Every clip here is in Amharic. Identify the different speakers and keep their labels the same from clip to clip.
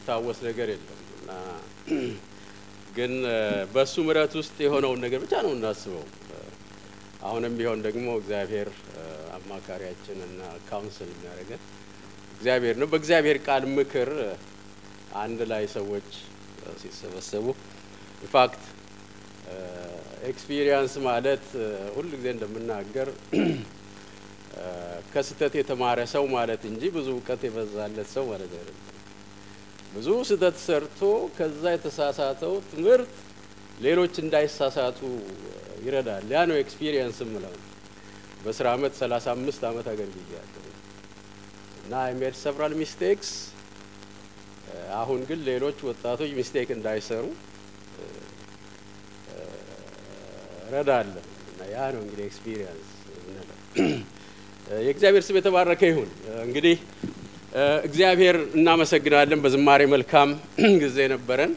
Speaker 1: ታወስ ነገር የለም እና ግን በእሱ ምሕረት ውስጥ የሆነውን ነገር ብቻ ነው እናስበው። አሁንም ቢሆን ደግሞ እግዚአብሔር አማካሪያችን እና ካውንስል የሚያደርገን እግዚአብሔር ነው። በእግዚአብሔር ቃል ምክር አንድ ላይ ሰዎች ሲሰበሰቡ ኢንፋክት ኤክስፒሪየንስ ማለት ሁል ጊዜ እንደምናገር ከስህተት የተማረ ሰው ማለት እንጂ ብዙ እውቀት የበዛለት ሰው ማለት አይደለም። ብዙ ስህተት ሰርቶ ከዛ የተሳሳተው ትምህርት ሌሎች እንዳይሳሳቱ ይረዳል። ያ ነው ኤክስፒሪየንስ ምለው። በስራ አመት ሰላሳ አምስት አመት አገልግያለሁ እና አይ ሜድ ሰቨራል ሚስቴክስ። አሁን ግን ሌሎች ወጣቶች ሚስቴክ እንዳይሰሩ ረዳለሁ እና ያ ነው እንግዲህ ኤክስፒሪየንስ ምንለው። የእግዚአብሔር ስም የተባረከ ይሁን። እንግዲህ እግዚአብሔር እናመሰግናለን። በዝማሬ መልካም ጊዜ ነበረን።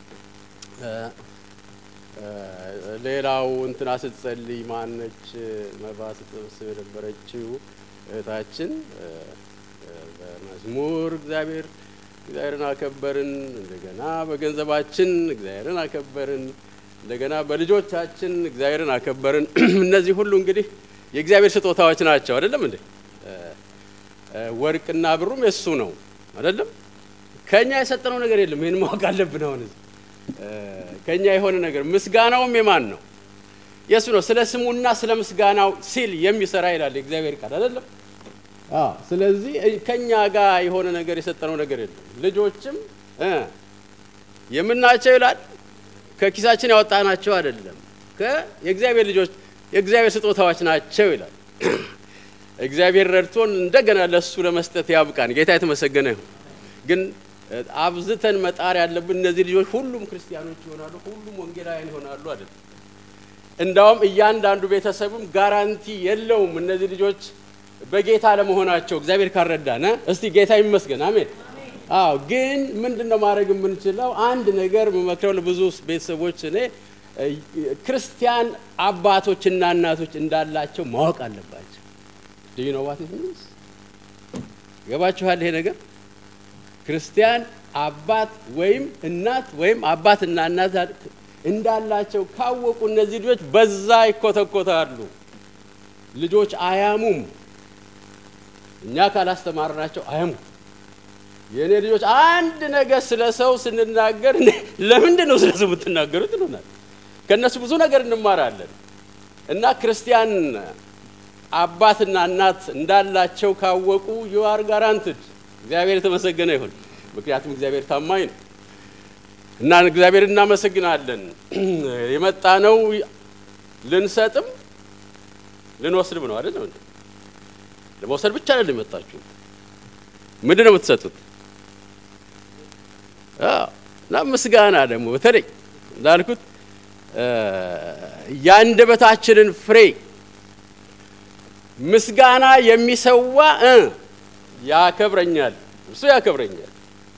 Speaker 1: ሌላው እንትና ስትጸልይ ማነች መባ ስትሰበስብ የነበረችው እህታችን በመዝሙር እግዚአብሔር እግዚአብሔርን አከበርን፣ እንደገና በገንዘባችን እግዚአብሔርን አከበርን፣ እንደገና በልጆቻችን እግዚአብሔርን አከበርን። እነዚህ ሁሉ እንግዲህ የእግዚአብሔር ስጦታዎች ናቸው። አይደለም እንዴ? ወርቅና ብሩም የሱ ነው አይደለም። ከኛ የሰጠነው ነገር የለም። ይህን ማወቅ አለብን። አሁን ከኛ የሆነ ነገር ምስጋናውም የማን ነው? የእሱ ነው። ስለ ስሙና ስለ ምስጋናው ሲል የሚሰራ ይላል የእግዚአብሔር ቃል አይደለም። ስለዚህ ከኛ ጋር የሆነ ነገር የሰጠነው ነገር የለም። ልጆችም የምናቸው ይላል ከኪሳችን ያወጣናቸው አይደለም። የእግዚአብሔር ልጆች የእግዚአብሔር ስጦታዎች ናቸው ይላል። እግዚአብሔር ረድቶን እንደገና ለሱ ለመስጠት ያብቃን። ጌታ የተመሰገነ ይሁን። ግን አብዝተን መጣር ያለብን እነዚህ ልጆች ሁሉም ክርስቲያኖች ይሆናሉ፣ ሁሉም ወንጌላውያን ይሆናሉ አይደለም። እንዳውም እያንዳንዱ ቤተሰብም ጋራንቲ የለውም እነዚህ ልጆች በጌታ ለመሆናቸው እግዚአብሔር ካረዳን። እስቲ ጌታ ይመስገን፣ አሜን። አዎ። ግን ምንድን ነው ማድረግ የምንችለው? አንድ ነገር የምመክረው ለብዙ ቤተሰቦች እኔ ክርስቲያን አባቶችና እናቶች እንዳላቸው ማወቅ አለባቸው። ዩ ኖ ዋት ኢት ሚንስ ገባችኋል? ይሄ ነገር ክርስቲያን አባት ወይም እናት ወይም አባትና እናት እንዳላቸው ካወቁ እነዚህ ልጆች በዛ ይኮተኮታሉ። ልጆች አያሙም። እኛ ካላስተማርናቸው አያሙም። የእኔ ልጆች አንድ ነገር ስለ ሰው ስንናገር ለምንድን ነው ስለ ሰው የምትናገሩት ይሉናል። ከእነሱ ብዙ ነገር እንማራለን እና ክርስቲያን አባትና እናት እንዳላቸው ካወቁ ዩአር ጋራንትድ። እግዚአብሔር የተመሰገነ ይሁን። ምክንያቱም እግዚአብሔር ታማኝ ነው እና እግዚአብሔር እናመሰግናለን። የመጣ ነው ልንሰጥም ልንወስድም ነው አይደለም እንዴ? ለመውሰድ ብቻ አይደለም የመጣችሁ። ምንድን ነው የምትሰጡት? እና ምስጋና ደግሞ በተለይ እንዳልኩት የአንደበታችንን ፍሬ ምስጋና የሚሰዋ ያከብረኛል፣ እርሱ ያከብረኛል።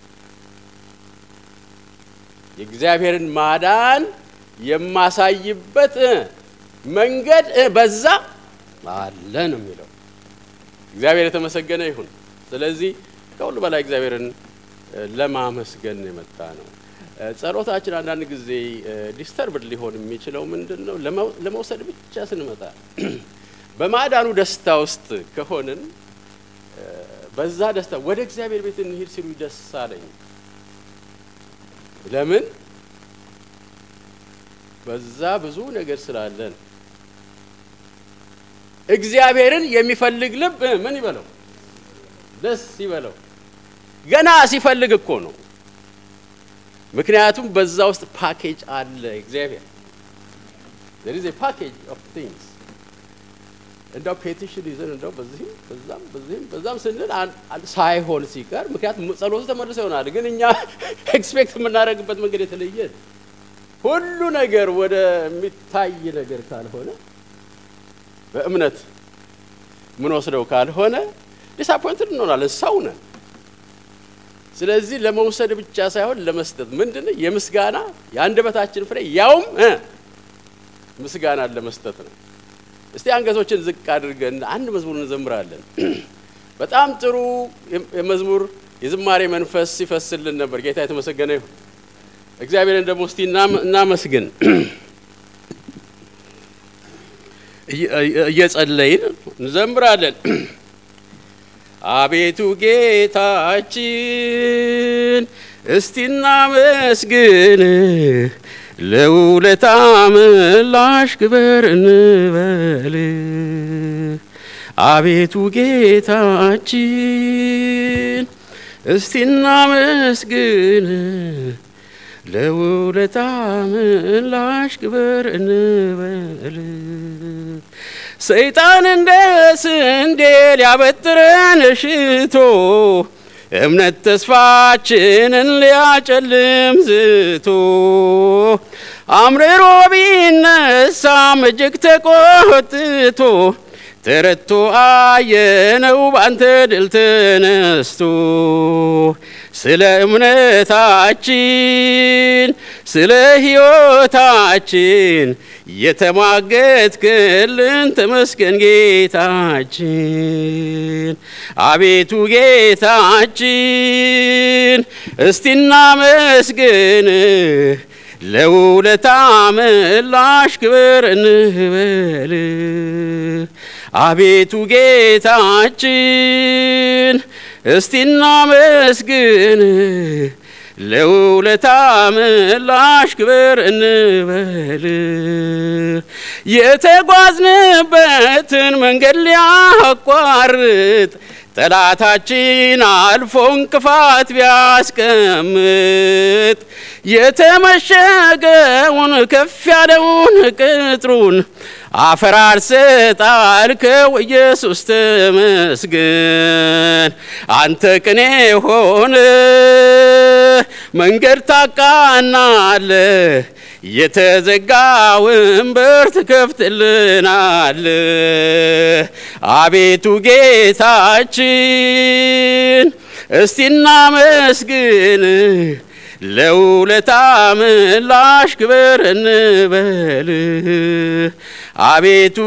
Speaker 1: የእግዚአብሔርን ማዳን የማሳይበት መንገድ በዛ አለ ነው የሚለው። እግዚአብሔር የተመሰገነ ይሁን። ስለዚህ ከሁሉ በላይ እግዚአብሔርን ለማመስገን የመጣ ነው። ጸሎታችን አንዳንድ ጊዜ ዲስተርብድ ሊሆን የሚችለው ምንድን ነው? ለመውሰድ ብቻ ስንመጣ በማዳኑ ደስታ ውስጥ ከሆንን በዛ ደስታ ወደ እግዚአብሔር ቤት እንሂድ ሲሉ ደስ አለኝ። ለምን? በዛ ብዙ ነገር ስላለን እግዚአብሔርን የሚፈልግ ልብ ምን ይበለው? ደስ ይበለው። ገና ሲፈልግ እኮ ነው። ምክንያቱም በዛ ውስጥ ፓኬጅ አለ። እግዚአብሔር there is a package of things እንደው ፔቲሽን ይዘን እንደው በዚህም በዛም በዚህም በዛም ስንል ሳይሆን ሲቀር ምክንያቱም ጸሎቱ ተመልሶ ይሆናል። ግን እኛ ኤክስፔክት የምናደርግበት መንገድ የተለየ ሁሉ ነገር ወደሚታይ ነገር ካልሆነ በእምነት ምን ወስደው ካልሆነ ዲስአፖይንትድ እንሆናለን። ሰው ነን። ስለዚህ ለመውሰድ ብቻ ሳይሆን ለመስጠት ምንድን የምስጋና የአንደበታችን ፍሬ ያውም ምስጋናን ለመስጠት ነው። እስቲ አንገቶችን ዝቅ አድርገን አንድ መዝሙር እንዘምራለን። በጣም ጥሩ የመዝሙር የዝማሬ መንፈስ ሲፈስልን ነበር። ጌታ የተመሰገነ ይሁን። እግዚአብሔርን ደግሞ እስቲ እናም- እናመስግን። እየ- እየጸለይን እንዘምራለን። አቤቱ ጌታችን እስቲ እናመስግን፣ ለውለታ ምላሽ ክበር እንበል። አቤቱ ጌታችን እስቲ እናመስግን፣ ለውለታ ምላሽ ክበር እንበል። ሰይጣን እንደ ስንዴ ሊያበጥረን ሽቶ እምነት ተስፋችንን ሊያጨልም ዝቶ አምርሮ ቢነሳም እጅግ ተቆጥቶ ተረቶ አየነው ባንተ ድል ተነስቶ ስለ እምነታችን ስለ ሕይወታችን የተሟገትክልን ተመስገን ጌታችን። አቤቱ ጌታችን እስቲ እናመስግን፣ ለውለታ ምላሽ ክብር እንበል። አቤቱ ጌታችን እስቲ እናመስግን ለውለታ ምላሽ ክብር እንበል። የተጓዝንበትን መንገድ ሊያቋርጥ ጠላታችን አልፎ እንቅፋት ቢያስቀምጥ የተመሸገውን ከፍ ያለውን ቅጥሩን አፈራርሰ ጣልከው ኢየሱስ ተመስገን። አንተ ቅኔ ሆነ መንገድ ታቃናለ የተዘጋውን በር ትከፍትልናል። አቤቱ ጌታችን እስቲ እናመስግን ለውለታ ምላሽ ክብር እንበል። አቤቱ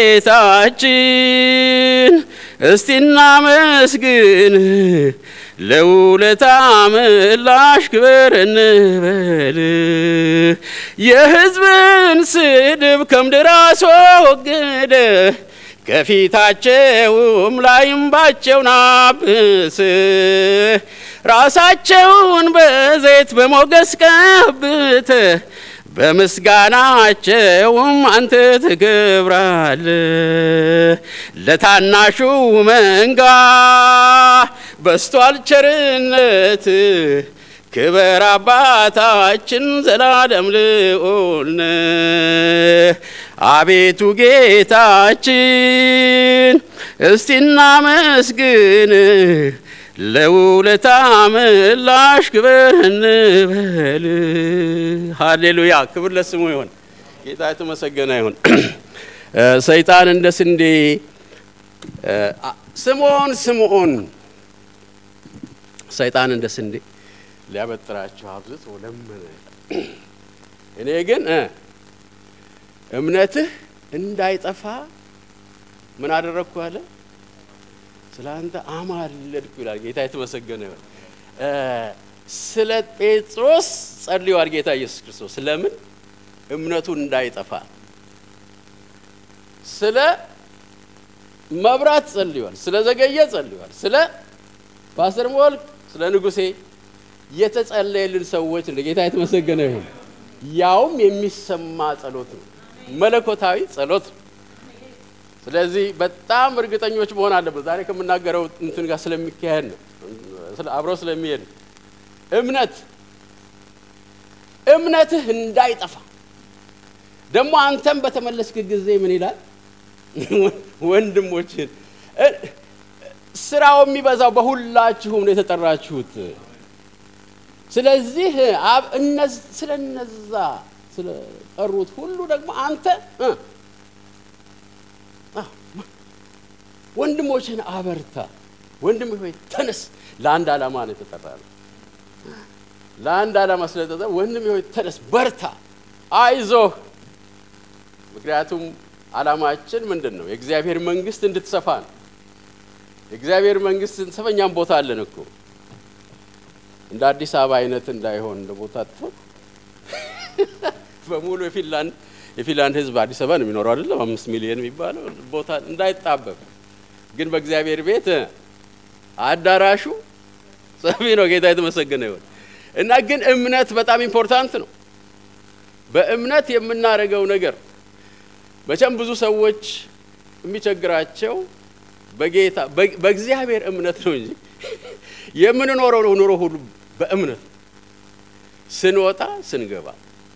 Speaker 1: ጌታችን እስቲ እናመስግን ለውለታ ምላሽ ክብር እንበል። የሕዝብን ስድብ ከምድር አስወግደ ከፊታቸውም ላይ እንባቸውን አብስ ራሳቸውን በዘይት በሞገስ ቀብተ በምስጋናቸውም አንተ ትከብራል። ለታናሹ መንጋ በስቷል ቸርነት ክበር አባታችን ዘላለም ልዑል አቤቱ ጌታችን እስቲ እናመስግን ለውለታ ምላሽ ክብር እንበል። ሃሌሉያ! ክብር ለስሙ ይሁን። ጌታ የተመሰገነ ይሁን። ሰይጣን እንደ ስንዴ ስምዖን ስምዖን ሰይጣን እንደ ስንዴ ሊያበጥራቸው አብዝቶ ለመነ። እኔ ግን እምነትህ እንዳይጠፋ ምን አደረግኩ አለ ስለ አንተ አማለድኩ ይላል። ጌታ የተመሰገነ ይሁን። ስለ ጴጥሮስ ጸልዋል ጌታ ኢየሱስ ክርስቶስ። ለምን እምነቱ እንዳይጠፋ። ስለ መብራት ጸልዋል። ስለ ዘገየ ጸልዋል። ስለ ፓስተር ሞልክ፣ ስለ ንጉሴ የተጸለየልን ሰዎች እንደ ጌታ የተመሰገነ ይሁን። ያውም የሚሰማ ጸሎት ነው፣ መለኮታዊ ጸሎት ነው። ስለዚህ በጣም እርግጠኞች መሆን አለበት። ዛሬ ከምናገረው እንትን ጋር ስለሚካሄድ ነው፣ አብሮ ስለሚሄድ ነው። እምነት እምነትህ እንዳይጠፋ ደግሞ አንተም በተመለስክ ጊዜ ምን ይላል? ወንድሞችን ስራው የሚበዛው በሁላችሁም ነው የተጠራችሁት። ስለዚህ ስለ እነዛ ስለጠሩት ሁሉ ደግሞ አንተ ወንድሞችን አበርታ። ወንድም ሆይ ተነስ። ለአንድ ዓላማ ነው የተጠራ ነው። ለአንድ ዓላማ ስለተጠራ ወንድም ሆይ ተነስ፣ በርታ፣ አይዞህ። ምክንያቱም ዓላማችን ምንድን ነው? የእግዚአብሔር መንግስት እንድትሰፋ ነው። የእግዚአብሔር መንግስት እንድትሰፋ እኛም ቦታ አለን እኮ እንደ አዲስ አበባ አይነት እንዳይሆን እንደ ቦታ ጥፎ በሙሉ የፊንላንድ የፊንላንድ ሕዝብ አዲስ አበባ ነው የሚኖረው አይደለም፣ አምስት ሚሊዮን የሚባለው ቦታ እንዳይጣበብ ግን በእግዚአብሔር ቤት አዳራሹ ሰፊ ነው። ጌታ የተመሰገነ ይሁን እና ግን እምነት በጣም ኢምፖርታንት ነው። በእምነት የምናደርገው ነገር መቼም ብዙ ሰዎች የሚቸግራቸው በጌታ በእግዚአብሔር እምነት ነው እንጂ የምንኖረው ነው ኑሮ ሁሉ በእምነት ነው። ስንወጣ ስንገባ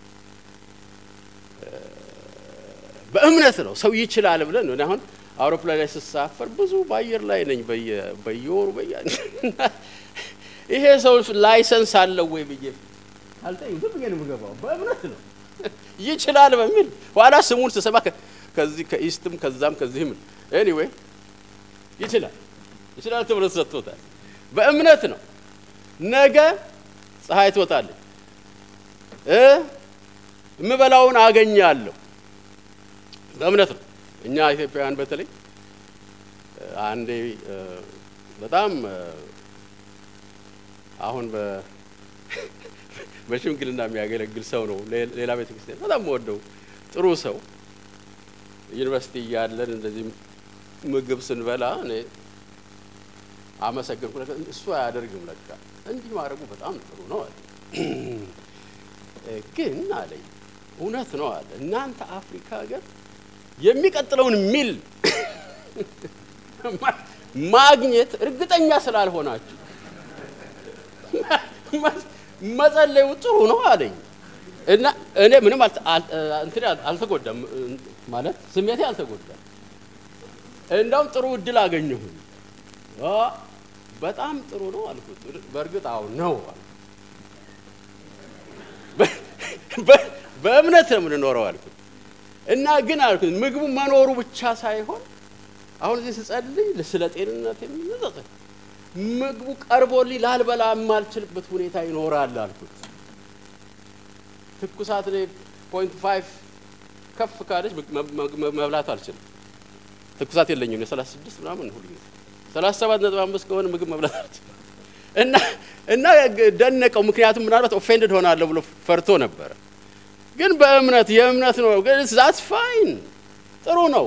Speaker 1: በእምነት ነው። ሰው ይችላል ብለን ነው። አሁን አውሮፕላን ላይ ስሳፈር ብዙ በአየር ላይ ነኝ በየወሩ በየ ይሄ ሰው ላይሰንስ አለው ወይ ብዬ አልጠይም። ዝም ብዬ ነው የምገባው። በእምነት ነው ይችላል በሚል ኋላ ስሙን ስሰማ ከዚህ ከኢስትም ከዛም ከዚህም ኤኒዌይ ይችላል ይችላል ተብሎ ተሰጥቶታል። በእምነት ነው። ነገ ፀሐይ ትወጣለች፣ የምበላውን አገኛለሁ። በእምነት ነው። እኛ ኢትዮጵያውያን በተለይ አንዴ በጣም አሁን በሽምግልና የሚያገለግል ሰው ነው። ሌላ ቤተ ክርስቲያን በጣም ወደው ጥሩ ሰው ዩኒቨርሲቲ እያለን እንደዚህ ምግብ ስንበላ እኔ አመሰግንኩ። እሱ አያደርግም ለካ እንዲህ ማድረጉ በጣም ጥሩ ነው አለ። ግን አለኝ እውነት ነው አለ እናንተ አፍሪካ ሀገር የሚቀጥለውን ሚል ማግኘት እርግጠኛ ስላልሆናችሁ መጸለዩ ጥሩ ነው አለኝ እና እኔ ምንም እንትን አልተጎዳም ማለት ስሜቴ አልተጎዳም። እንዳውም ጥሩ እድል አገኘሁኝ። በጣም ጥሩ ነው አልኩት። በእርግጥ አዎ ነው በእምነት ነው የምንኖረው አልኩት እና ግን አልኩት ምግቡ መኖሩ ብቻ ሳይሆን አሁን እዚህ ስጸልይ ስለ ጤንነት የሚመዘጥ ምግቡ ቀርቦልኝ ላልበላ የማልችልበት ሁኔታ ይኖራል አልኩት። ትኩሳት ላይ ፖይንት ፋይቭ ከፍ ካለች መብላት አልችልም። ትኩሳት የለኝም የሰላሳ ስድስት ምናምን ሁሉ ጊዜ ሰላሳ ሰባት ነጥብ አምስት ከሆነ ምግብ መብላት አልችልም እና እና ደነቀው። ምክንያቱም ምናልባት ኦፌንድድ ሆናለሁ ብሎ ፈርቶ ነበረ። ግን በእምነት የእምነት ነው ዛት ፋይን ጥሩ ነው።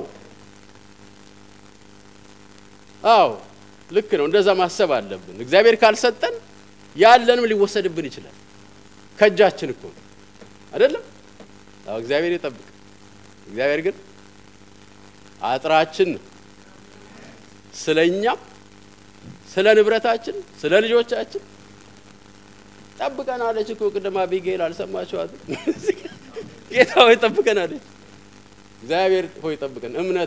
Speaker 1: አዎ ልክ ነው። እንደዛ ማሰብ አለብን። እግዚአብሔር ካልሰጠን ያለንም ሊወሰድብን ይችላል። ከእጃችን እኮ አይደለም። አዎ እግዚአብሔር ይጠብቅ። እግዚአብሔር ግን አጥራችን ስለ እኛም ስለ ንብረታችን ስለ ልጆቻችን ጠብቀናለች እኮ ቅድም አቢጌል አልሰማችኋትም? ጌታ ሆይ ጠብቀናለች። እግዚአብሔር ሆይ ጠብቀን። እምነት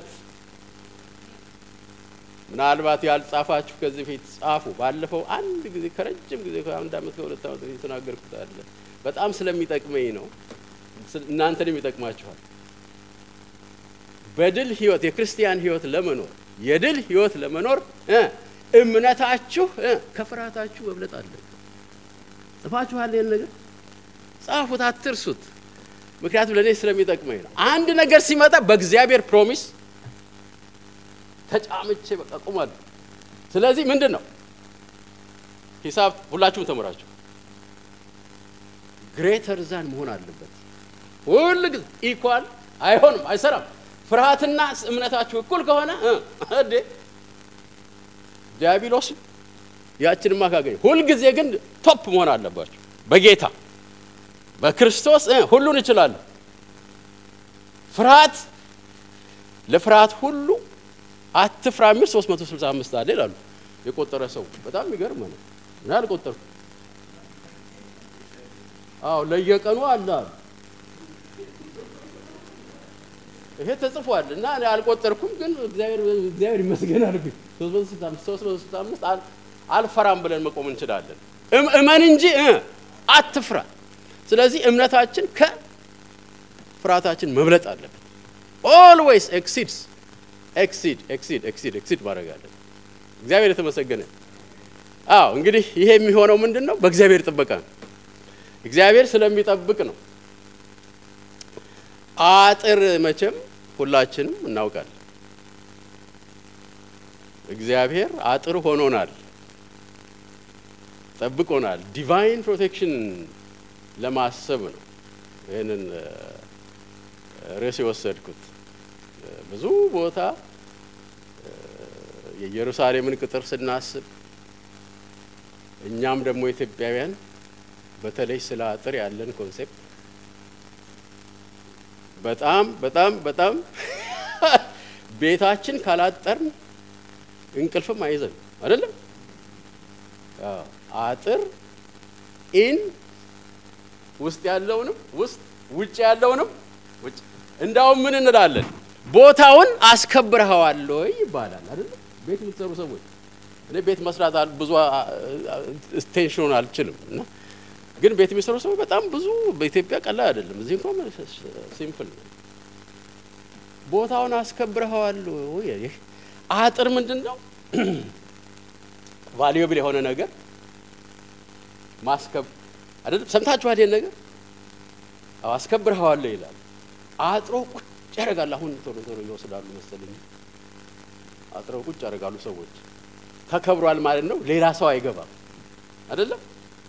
Speaker 1: ምናልባት ያልጻፋችሁ ከዚህ በፊት ጻፉ። ባለፈው አንድ ጊዜ ከረጅም ጊዜ ከአንድ ዓመት ከሁለት ዓመት በፊት የተናገርኩት አለ። በጣም ስለሚጠቅመኝ ነው። እናንተንም ይጠቅማችኋል። በድል ህይወት የክርስቲያን ህይወት ለመኖር የድል ህይወት ለመኖር እምነታችሁ ከፍርሃታችሁ መብለጥ አለ። ጽፋችኋል። ይህን ነገር ጻፉት፣ አትርሱት። ምክንያቱም ለእኔ ስለሚጠቅመኝ ነው። አንድ ነገር ሲመጣ በእግዚአብሔር ፕሮሚስ ተጫምቼ በቃ ቁማለሁ። ስለዚህ ምንድን ነው ሂሳብ ሁላችሁም ተምራችሁ ግሬተር ዛን መሆን አለበት። ሁል ጊዜ ኢኳል አይሆንም፣ አይሰራም። ፍርሃትና እምነታችሁ እኩል ከሆነ እንዴ ዲያብሎስ ያችንማ ካገኘ ሁልጊዜ ግን ቶፕ መሆን አለባቸው። በጌታ በክርስቶስ ሁሉን እችላለሁ። ፍርሃት ለፍርሃት ሁሉ አትፍራ የሚል 365 አለ ይላሉ የቆጠረ ሰው። በጣም የሚገርም ነው። እኔ አልቆጠርኩም። አዎ ለየቀኑ አለ አሉ። ይሄ ተጽፏል እና እኔ አልቆጠርኩም፣ ግን እግዚአብሔር እግዚአብሔር ይመስገን አልኩኝ። 365 አልፈራም ብለን መቆም እንችላለን። እመን እንጂ አትፍራ። ስለዚህ እምነታችን ከፍርሃታችን መብለጥ አለበት። ኦልዌይስ ኤክሲድስ ኤክሲድ ኤክሲድ ኤክሲድ ኤክሲድ ማድረግ አለን። እግዚአብሔር የተመሰገነ። አዎ እንግዲህ ይሄ የሚሆነው ምንድን ነው? በእግዚአብሔር ጥበቃ ነው። እግዚአብሔር ስለሚጠብቅ ነው። አጥር መቼም ሁላችንም እናውቃለን። እግዚአብሔር አጥር ሆኖናል። ጠብቆናል። ዲቫይን ፕሮቴክሽን ለማሰብ ነው ይህንን ርዕስ የወሰድኩት። ብዙ ቦታ የኢየሩሳሌምን ቅጥር ስናስብ እኛም ደግሞ ኢትዮጵያውያን በተለይ ስለ አጥር ያለን ኮንሴፕት በጣም በጣም በጣም ቤታችን ካላጠርን እንቅልፍም አይዘን አይደለም። አጥር ኢን ውስጥ ያለውንም ውስጥ ውጭ ያለውንም ውጭ እንዳውም ምን እንላለን? ቦታውን አስከብረኸዋል ወይ ይባላል አይደለም። ቤት የምትሰሩ ሰዎች እኔ ቤት መስራት ብዙ ቴንሽኑን አልችልም እና ግን ቤት የሚሰሩ ሰዎች በጣም ብዙ በኢትዮጵያ ቀላል አይደለም። እዚህ እንኳን ሲምፕል ነው። ቦታውን አስከብረኸዋል ወይ? አጥር ምንድን ነው? ቫልዩብል የሆነ ነገር ማስከብ አይደለም። ሰምታችኋል ይሄን ነገር? አዎ አስከብረኸዋል ይላል። አጥሮ ቁጭ ያደርጋል። አሁን ቶሎ ቶሎ ይወስዳሉ መሰለኝ። አጥረው ቁጭ ያደርጋሉ ሰዎች። ተከብሯል ማለት ነው። ሌላ ሰው አይገባም አይደለም።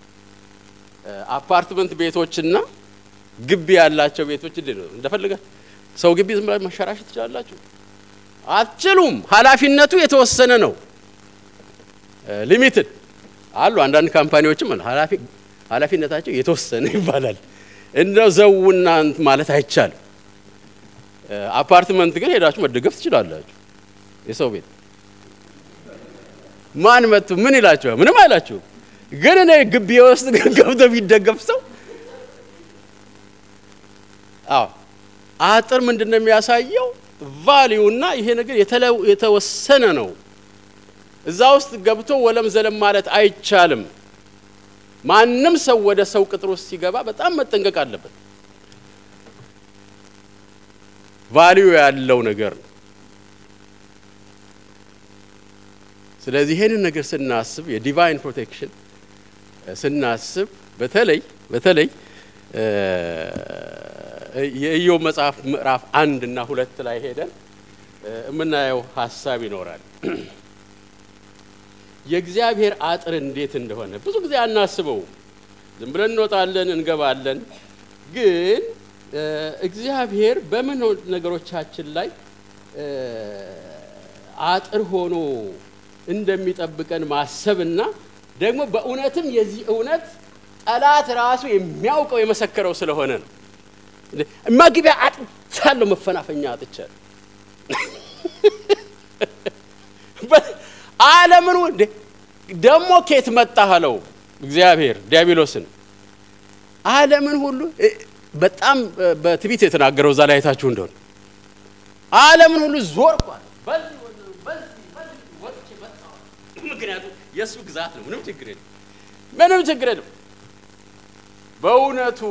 Speaker 1: አፓርትመንት ቤቶችና ግቢ ያላቸው ቤቶች እንዴት ነው? እንደፈለገ ሰው ግቢ ዝም ብላችሁ መሸራሸት ትችላላችሁ? አትችሉም። ኃላፊነቱ የተወሰነ ነው። ሊሚትድ አሉ። አንዳንድ ካምፓኒዎችም ኃላፊ ኃላፊነታቸው የተወሰነ ይባላል። እንደው ዘውና ማለት አይቻልም። አፓርትመንት ግን ሄዳችሁ መደገፍ ትችላላችሁ። የሰው ቤት ማን መጡ ምን ይላችኋል? ምንም አይላችሁም። ግን እኔ ግቢ ውስጥ ገብቶ ቢደገፍ ሰው አዎ አጥር ምንድን ነው የሚያሳየው? ቫሊዩና ይሄ ነገር የተወሰነ ነው። እዛ ውስጥ ገብቶ ወለም ዘለም ማለት አይቻልም። ማንም ሰው ወደ ሰው ቅጥር ውስጥ ሲገባ በጣም መጠንቀቅ አለበት። ቫሊዩ ያለው ነገር ነው። ስለዚህ ይሄንን ነገር ስናስብ የዲቫይን ፕሮቴክሽን ስናስብ በተለይ በተለይ የኢዮብ መጽሐፍ ምዕራፍ አንድ እና ሁለት ላይ ሄደን የምናየው ሀሳብ ይኖራል። የእግዚአብሔር አጥር እንዴት እንደሆነ ብዙ ጊዜ አናስበውም። ዝም ብለን እንወጣለን እንገባለን። ግን እግዚአብሔር በምን ነገሮቻችን ላይ አጥር ሆኖ እንደሚጠብቀን ማሰብና ደግሞ በእውነትም የዚህ እውነት ጠላት ራሱ የሚያውቀው የመሰከረው ስለሆነ ነው። መግቢያ አጥቻለሁ፣ መፈናፈኛ አጥቻለሁ። ዓለምን እንዴ ደግሞ ኬት መጣህ አለው እግዚአብሔር ዲያብሎስን። ዓለምን ሁሉ በጣም በትዕቢት የተናገረው እዛ ላይ አይታችሁ እንደሆነ ዓለምን ሁሉ ዞርኳል። ምክንያቱም የእሱ ግዛት ነው። ምንም ችግር የለም። ምንም ችግር የለም። በእውነቱ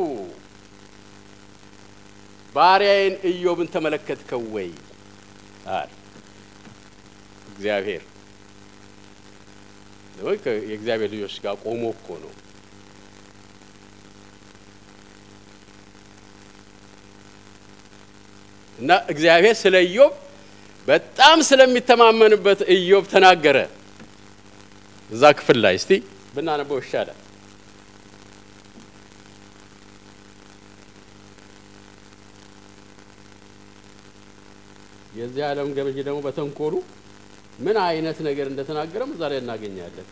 Speaker 1: ባሪያዬን ኢዮብን ተመለከትከው ወይ አለ እግዚአብሔር። የእግዚአብሔር ልጆች ጋር ቆሞ እኮ ነው። እና እግዚአብሔር ስለ ኢዮብ በጣም ስለሚተማመንበት ኢዮብ ተናገረ። እዛ ክፍል ላይ እስቲ ብናነበው ይሻላል። የዚህ ዓለም ገበዥ ደግሞ በተንኮሉ ምን አይነት ነገር እንደተናገረም እዛ ላይ እናገኛለን።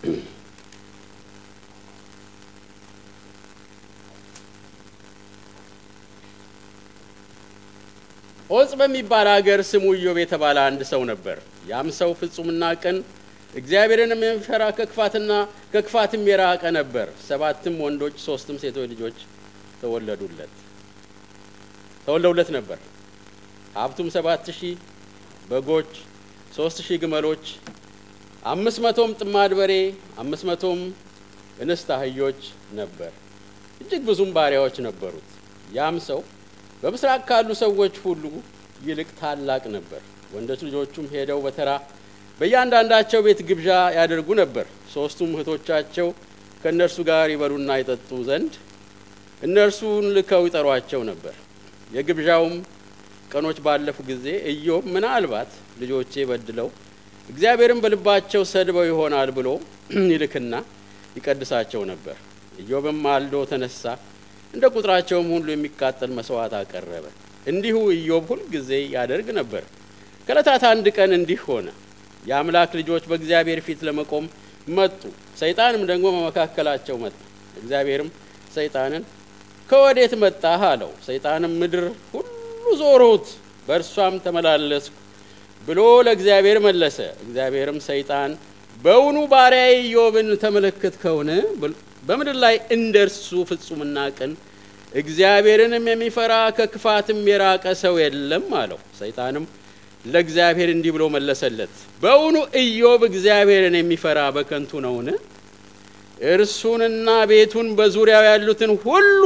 Speaker 1: ዖፅ በሚባል ሀገር ስሙ ኢዮብ የተባለ አንድ ሰው ነበር። ያም ሰው ፍጹምና ቅን እግዚአብሔርንም የሚፈራ ከክፋትና ከክፋትም የራቀ ነበር። ሰባትም ወንዶች ሶስትም ሴቶች ልጆች ተወለዱለት ተወልደውለት ነበር። ሀብቱም ሰባት ሺህ በጎች፣ ሶስት ሺህ ግመሎች፣ አምስት መቶም ጥማድ በሬ፣ አምስት መቶም እንስት አህዮች ነበር። እጅግ ብዙም ባሪያዎች ነበሩት። ያም ሰው በምስራቅ ካሉ ሰዎች ሁሉ ይልቅ ታላቅ ነበር። ወንዶች ልጆቹም ሄደው በተራ በእያንዳንዳቸው ቤት ግብዣ ያደርጉ ነበር። ሦስቱም እህቶቻቸው ከእነርሱ ጋር ይበሉና ይጠጡ ዘንድ እነርሱን ልከው ይጠሯቸው ነበር። የግብዣውም ቀኖች ባለፉ ጊዜ ኢዮብ ምናልባት ልጆቼ በድለው እግዚአብሔርን በልባቸው ሰድበው ይሆናል ብሎ ይልክና ይቀድሳቸው ነበር። ኢዮብም ማልዶ ተነሳ፣ እንደ ቁጥራቸውም ሁሉ የሚቃጠል መስዋዕት አቀረበ። እንዲሁ ኢዮብ ሁል ጊዜ ያደርግ ነበር። ከዕለታት አንድ ቀን እንዲህ ሆነ። የአምላክ ልጆች በእግዚአብሔር ፊት ለመቆም መጡ። ሰይጣንም ደግሞ በመካከላቸው መጣ። እግዚአብሔርም ሰይጣንን ከወዴት መጣህ አለው። ሰይጣንም ምድር ሁሉ ዞርሁት፣ በእርሷም ተመላለስኩ ብሎ ለእግዚአብሔር መለሰ። እግዚአብሔርም ሰይጣን በውኑ ባሪያዬ ኢዮብን ተመለከትከውን? በምድር ላይ እንደ እርሱ ፍጹምና ቅን እግዚአብሔርንም የሚፈራ ከክፋትም የራቀ ሰው የለም አለው። ሰይጣንም ለእግዚአብሔር እንዲህ ብሎ መለሰለት፣ በውኑ ኢዮብ እግዚአብሔርን የሚፈራ በከንቱ ነውን? እርሱንና ቤቱን በዙሪያው ያሉትን ሁሉ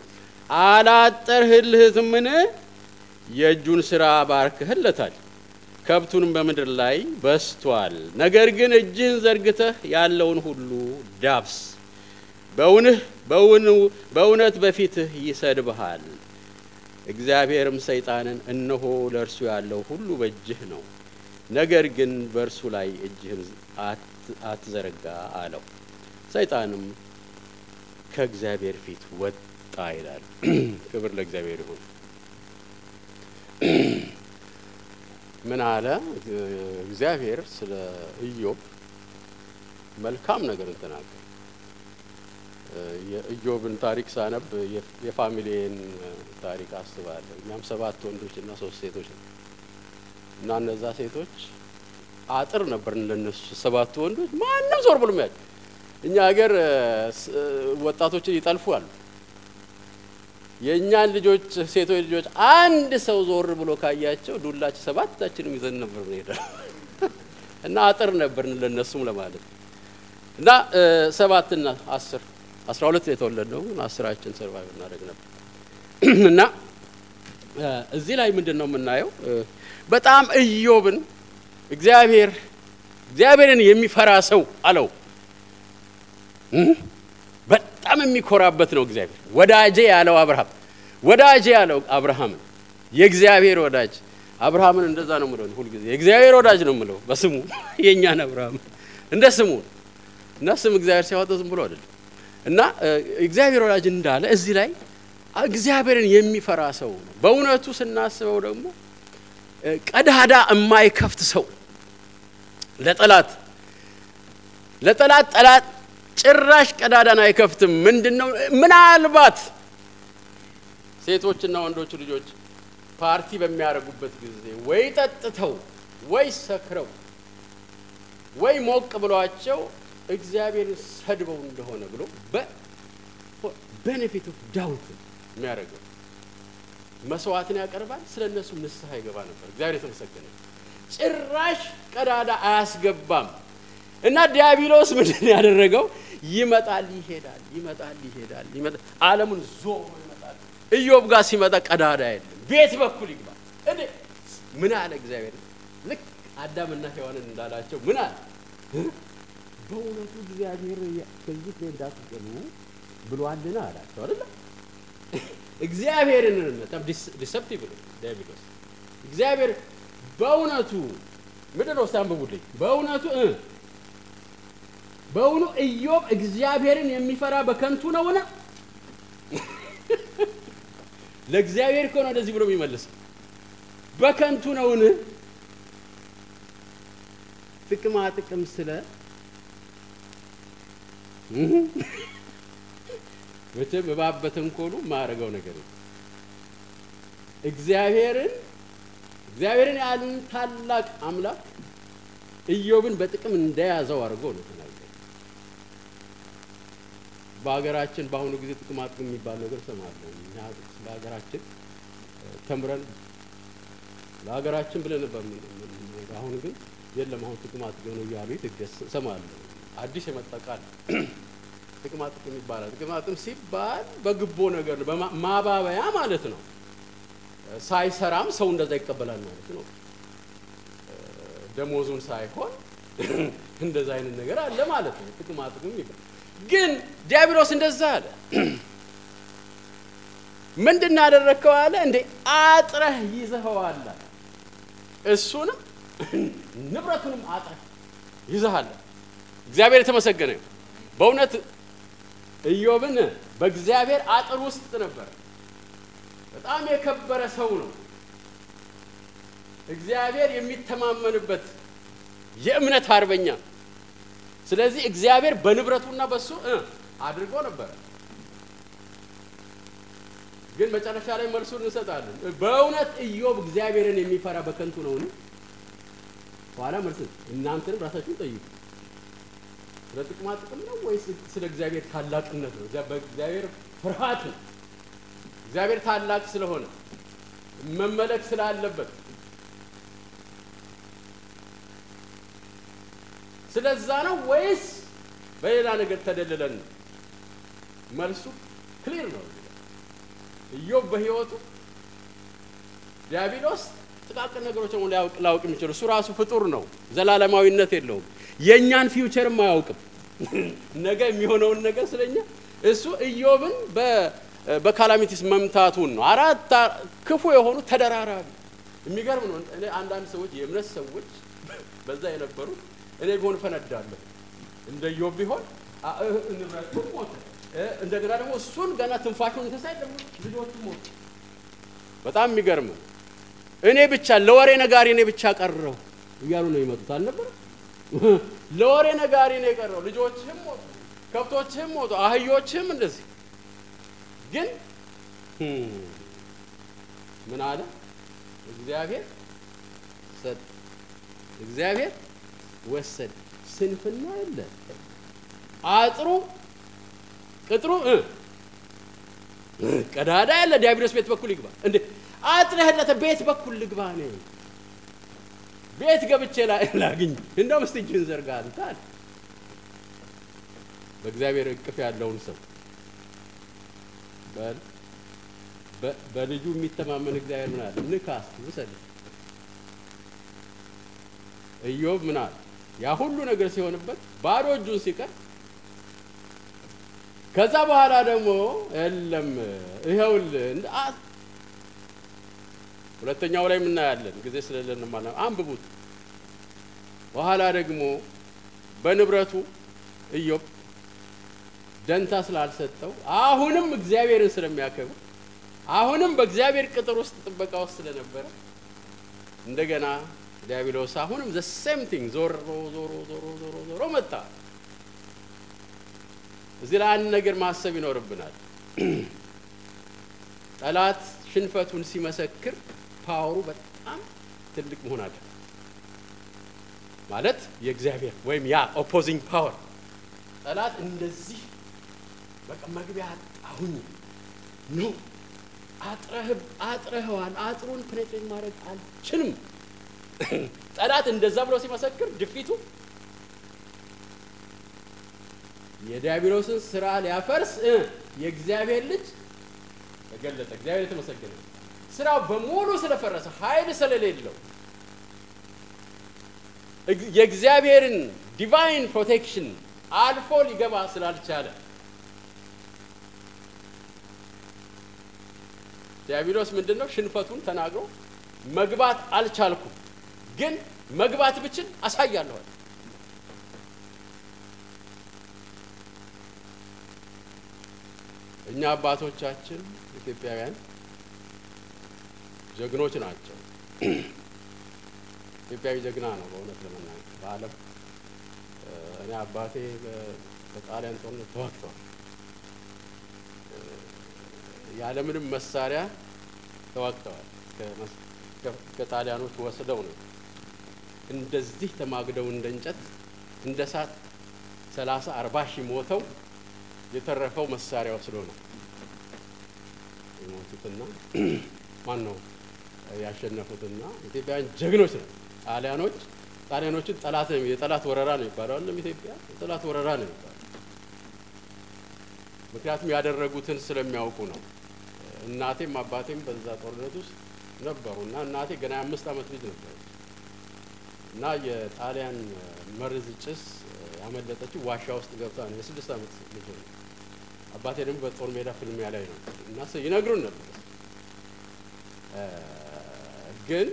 Speaker 1: አላጠርህልህትምን? የእጁን ሥራ ባርክህለታል፣ ከብቱንም በምድር ላይ በስቷል። ነገር ግን እጅህን ዘርግተህ ያለውን ሁሉ ዳብስ፣ በውንህ በእውነት በፊትህ ይሰድብሃል። እግዚአብሔርም ሰይጣንን እነሆ ለእርሱ ያለው ሁሉ በእጅህ ነው፣ ነገር ግን በእርሱ ላይ እጅህን አትዘረጋ አለው። ሰይጣንም ከእግዚአብሔር ፊት ወጣ ይላል። ክብር ለእግዚአብሔር ይሁን። ምን አለ እግዚአብሔር ስለ ኢዮብ መልካም ነገር ተናገረ። የኢዮብን ታሪክ ሳነብ የፋሚሊዬን ታሪክ አስባለሁ። እኛም ሰባት ወንዶች እና ሶስት ሴቶች ነው እና እነዛ ሴቶች አጥር ነበር ለነሱ ሰባቱ ወንዶች ማንም ዞር ብሎ የሚያል እኛ ሀገር ወጣቶችን ይጠልፉ አሉ። የእኛን ልጆች ሴቶች ልጆች አንድ ሰው ዞር ብሎ ካያቸው ዱላችን ሰባታችንም ይዘን ነበር ሄደ እና አጥር ነበር ለነሱም ለማለት እና ሰባትና አስር አስራ ሁለት የተወለድነው አስራችን ሰርቫይቭ እናደርግ ነበር እና እዚህ ላይ ምንድን ነው የምናየው? በጣም ኢዮብን እግዚአብሔር እግዚአብሔርን የሚፈራ ሰው አለው። በጣም የሚኮራበት ነው እግዚአብሔር። ወዳጄ ያለው አብርሃም ወዳጄ ያለው አብርሃምን የእግዚአብሔር ወዳጅ አብርሃምን እንደዛ ነው የምለው ሁልጊዜ የእግዚአብሔር ወዳጅ ነው የምለው በስሙ የእኛን አብርሃም እንደ ስሙ እና ስም እግዚአብሔር ሲያወጣ ዝም ብሎ አይደለም እና እግዚአብሔር ወዳጅ እንዳለ እዚህ ላይ እግዚአብሔርን የሚፈራ ሰው ነው። በእውነቱ ስናስበው ደግሞ ቀዳዳ የማይከፍት ሰው ለጠላት ለጠላት ጠላት ጭራሽ ቀዳዳን አይከፍትም። ምንድን ነው ምናልባት ሴቶችና ወንዶች ልጆች ፓርቲ በሚያደርጉበት ጊዜ ወይ ጠጥተው ወይ ሰክረው ወይ ሞቅ ብሏቸው እግዚአብሔርን ሰድበው እንደሆነ ብሎ በቤኔፊት ኦፍ ዳውት የሚያደርገው መስዋዕትን ያቀርባል። ስለ እነሱ ንስሐ ይገባ ነበር። እግዚአብሔር የተመሰገነ ጭራሽ ቀዳዳ አያስገባም። እና ዲያብሎስ ምንድን ያደረገው ይመጣል ይሄዳል፣ ይመጣል ይሄዳል፣ ይመጣል ዓለሙን ዞሮ ይመጣል። ኢዮብ ጋር ሲመጣ ቀዳዳ የለም። ቤት በኩል ይግባል። እንዴ ምን አለ እግዚአብሔር? ልክ አዳምና ሔዋንን እንዳላቸው ምን አለ? በእውነቱ እግዚአብሔር ከዚህ ፍሬ እንዳትበሉ ብሏልና አላቸው አይደለ? እግዚአብሔርን በጣም ዲሰፕቲቭ ነው ዲያብሎስ። እግዚአብሔር በእውነቱ ምንድን ነው? እስቲ አንብቡልኝ። በእውነቱ በእውኑ ኢዮብ እግዚአብሔርን የሚፈራ በከንቱ ነውን? ለእግዚአብሔር ከሆነ እንደዚህ ብሎ የሚመልስ በከንቱ ነውን? ጥቅማ ጥቅም ስለ መቼም እባብ በተንኮሉ ማያደርገው ነገር እግዚአብሔርን እግዚአብሔርን ያሉን ታላቅ አምላክ ኢዮብን በጥቅም እንደያዘው አድርጎ ነው ተናገረ። በሀገራችን በአሁኑ ጊዜ ጥቅማ ጥቅም የሚባል ነገር ሰማለሁ። እኛ ስለ ሀገራችን ተምረን ለሀገራችን ብለን አሁን ግን የለም አሁን ጥቅማ ጥቅም ነው እያሉ ትገስ ሰማለሁ። አዲስ የመጣ ቃል ጥቅማ ጥቅም ይባላል። ጥቅማ ጥቅም ሲባል በግቦ ነገር ነው፣ ማባበያ ማለት ነው። ሳይሰራም ሰው እንደዛ ይቀበላል ማለት ነው። ደሞዙን ሳይሆን እንደዛ አይነት ነገር አለ ማለት ነው። ጥቅማ ጥቅም ይባል። ግን ዲያብሎስ እንደዛ አለ። ምንድን ያደረግከው አለ እንዴ አጥረህ ይዘኸዋል። እሱንም ንብረቱንም አጥረህ ይዘሃል። እግዚአብሔር የተመሰገነ በእውነት ኢዮብን በእግዚአብሔር አጥር ውስጥ ነበረ። በጣም የከበረ ሰው ነው። እግዚአብሔር የሚተማመንበት የእምነት አርበኛ። ስለዚህ እግዚአብሔር በንብረቱና በሱ እ አድርጎ ነበረ። ግን መጨረሻ ላይ መልሱን እንሰጣለን። በእውነት ኢዮብ እግዚአብሔርን የሚፈራ በከንቱ ነውን? ኋላ መልስ እናንተንም ራሳችሁን ጠይቁ። ስለ ጥቅማ ጥቅም ነው ወይስ ስለ እግዚአብሔር ታላቅነት ነው? በእግዚአብሔር ፍርሃት ነው። እግዚአብሔር ታላቅ ስለሆነ መመለክ ስላለበት ስለዛ ነው ወይስ በሌላ ነገር ተደልለን ነው? መልሱ ክሊር ነው። ኢዮብ በሕይወቱ ዲያብሎስ ጥቃቅን ነገሮች ነው ሊያውቅ ላውቅ የሚችል እሱ ራሱ ፍጡር ነው። ዘላለማዊነት የለውም። የእኛን ፊውቸርም አያውቅም። ነገ የሚሆነውን ነገር ስለኛ እሱ ኢዮብን በካላሚቲስ መምታቱን ነው። አራት ክፉ የሆኑ ተደራራቢ የሚገርም ነው። እኔ አንዳንድ ሰዎች የእምነት ሰዎች በዛ የነበሩት እኔ ቢሆን ፈነዳለሁ እንደ ኢዮብ ቢሆን ንብረቱን ሞተ። እንደገና ደግሞ እሱን ገና ትንፋሹን ተሳይ ደግሞ ልጆቹ ሞቱ። በጣም የሚገርም እኔ ብቻ ለወሬ ነጋሪ እኔ ብቻ ቀረው እያሉ ነው የመጡት አልነበረ? ለወሬ ነጋሪ ነው የቀረው። ልጆችህም ሞቱ፣ ከብቶችህም ሞቱ፣ አህዮችህም እንደዚህ። ግን ምን አለ እግዚአብሔር ሰጥ እግዚአብሔር ወሰድ ስንፍና የለ አጥሩ ቅጥሩ ቀዳዳ ያለ ዲያብሎስ ቤት በኩል ይግባ እንዴ አጥረህለተ ቤት በኩል ልግባ ነው ቤት ገብቼ ላግኝ እንደው ምስት እጅህን ዘርጋ አንተ አለ በእግዚአብሔር እቅፍ ያለውን ሰው በል በልጁ የሚተማመን እግዚአብሔር ምን አለ ንካስ ውሰድ ኢዮብ ምን አለ ያ ሁሉ ነገር ሲሆንበት ባዶ እጁን ሲቀር ከዛ በኋላ ደግሞ የለም ይኸውልህ ሁለተኛው ላይ የምናያለን ጊዜ ስለሌለን ማለት አንብቡት። በኋላ ደግሞ በንብረቱ ኢዮብ ደንታ ስላልሰጠው አሁንም እግዚአብሔርን ስለሚያከብር አሁንም በእግዚአብሔር ቅጥር ውስጥ ጥበቃ ውስጥ ስለነበረ እንደገና ዲያብሎስ አሁንም ዘ ሴም ቲንግ ዞሮ ዞሮ ዞሮ ዞሮ ዞሮ መጣ። እዚህ ላይ አንድ ነገር ማሰብ ይኖርብናል። ጠላት ሽንፈቱን ሲመሰክር ፓወሩ በጣም ትልቅ መሆን አለ ማለት የእግዚአብሔር ወይም ያ ኦፖዚንግ ፓወር ጠላት እንደዚህ በቃ መግቢያ አሁን ኖ አጥረህዋል፣ አጥሩን ፕኔትሬት ማድረግ አልችልም። ጠላት እንደዛ ብሎ ሲመሰክር ድፊቱ የዲያብሎስን ስራ ሊያፈርስ የእግዚአብሔር ልጅ ተገለጠ። እግዚአብሔር የተመሰገነ ስራው በሙሉ ስለፈረሰ ኃይል ስለሌለው የእግዚአብሔርን ዲቫይን ፕሮቴክሽን አልፎ ሊገባ ስላልቻለ ዲያብሎስ ምንድን ነው ሽንፈቱን ተናግሮ መግባት አልቻልኩም፣ ግን መግባት ብችል አሳያለኋል። እኛ አባቶቻችን ኢትዮጵያውያን ጀግኖች ናቸው። ኢትዮጵያዊ ጀግና ነው በእውነት ለመናገር በዓለም እኔ አባቴ በጣሊያን ጦርነት ተዋግተዋል። ያለምንም መሳሪያ ተዋግተዋል። ከጣሊያኖች ወስደው ነው እንደዚህ ተማግደው እንደ እንጨት እንደ እሳት ሰላሳ አርባ ሺህ ሞተው የተረፈው መሳሪያ ወስዶ ነው የሞቱትና ማን ነው ያሸነፉትና ኢትዮጵያውያን ጀግኖች ነው። ጣሊያኖች ጣሊያኖችን ጠላት ነው የጠላት ወረራ ነው የሚባለው አለም ኢትዮጵያ የጠላት ወረራ ነው የሚባለው። ምክንያቱም ያደረጉትን ስለሚያውቁ ነው። እናቴም አባቴም በዛ ጦርነት ውስጥ ነበሩ እና እናቴ ገና የአምስት ዓመት ልጅ ነበሩ እና የጣሊያን መርዝ ጭስ ያመለጠችው ዋሻ ውስጥ ገብታ ነው። የስድስት ዓመት ልጅ ነው። አባቴ ደግሞ በጦር ሜዳ ፍልሚያ ላይ ነው እና ይነግሩን ነበር። ግን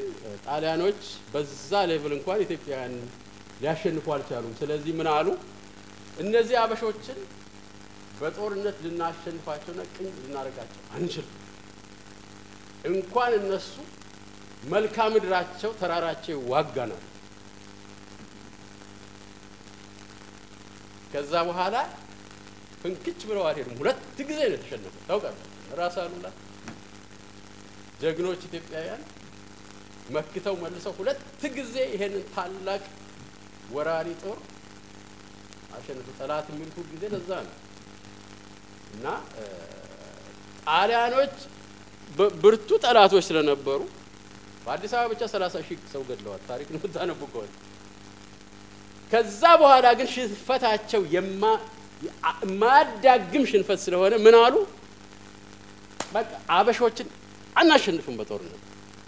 Speaker 1: ጣሊያኖች በዛ ሌቭል እንኳን ኢትዮጵያውያን ሊያሸንፉ አልቻሉም። ስለዚህ ምን አሉ? እነዚህ አበሾችን በጦርነት ልናሸንፋቸውና ቅኝ ልናደርጋቸው አንችልም። እንኳን እነሱ መልክዓ ምድራቸው ተራራቸው ይዋጋናል። ከዛ በኋላ ፍንክች ብለው አልሄዱም። ሁለት ጊዜ ነው የተሸነፉት። ታውቃለህ፣ ራስ አሉላ ጀግኖች ኢትዮጵያውያን መክተው መልሰው ሁለት ጊዜ ይሄንን ታላቅ ወራሪ ጦር አሸንፉ። ጠላት የሚሉት ሁል ጊዜ ለዛ ነው እና ጣሊያኖች ብርቱ ጠላቶች ስለነበሩ በአዲስ አበባ ብቻ ሰላሳ ሺህ ሰው ገድለዋል። ታሪክ ነው የምታነቡ ከሆነ ከዛ በኋላ ግን ሽንፈታቸው የማያዳግም ሽንፈት ስለሆነ ምን አሉ? በቃ አበሾችን አናሸንፍም በጦርነት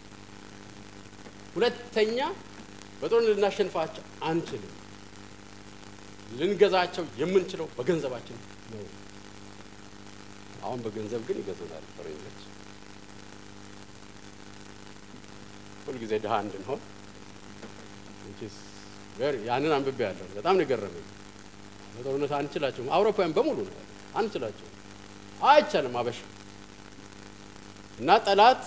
Speaker 1: ሁለተኛ በጦርነት ልናሸንፋቸው አንችልም። ልንገዛቸው የምንችለው በገንዘባችን ነው። አሁን በገንዘብ ግን ይገዙናል ፈረንጆች። ሁልጊዜ ድሀ እንድንሆን ያንን አንብቤ ያለሁ በጣም ነው የገረመኝ። በጦርነት አንችላቸውም። አውሮፓውያን በሙሉ ነው አንችላቸውም፣ አይቻልም አበሻ እና ጠላት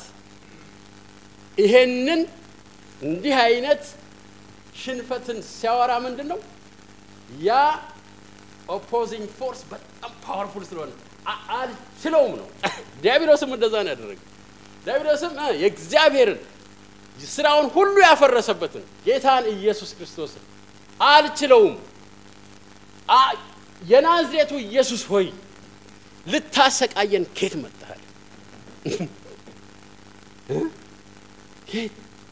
Speaker 1: ይሄንን እንዲህ አይነት ሽንፈትን ሲያወራ ምንድን ነው ያ ኦፖዚንግ ፎርስ በጣም ፓወርፉል ስለሆነ አልችለውም ነው። ዲያብሎስም እንደዛ ነው ያደረገ። ዲያብሎስም የእግዚአብሔርን ስራውን ሁሉ ያፈረሰበትን ጌታን ኢየሱስ ክርስቶስን አልችለውም፣ የናዝሬቱ ኢየሱስ ሆይ ልታሰቃየን ኬት መጥተሃል? ኬት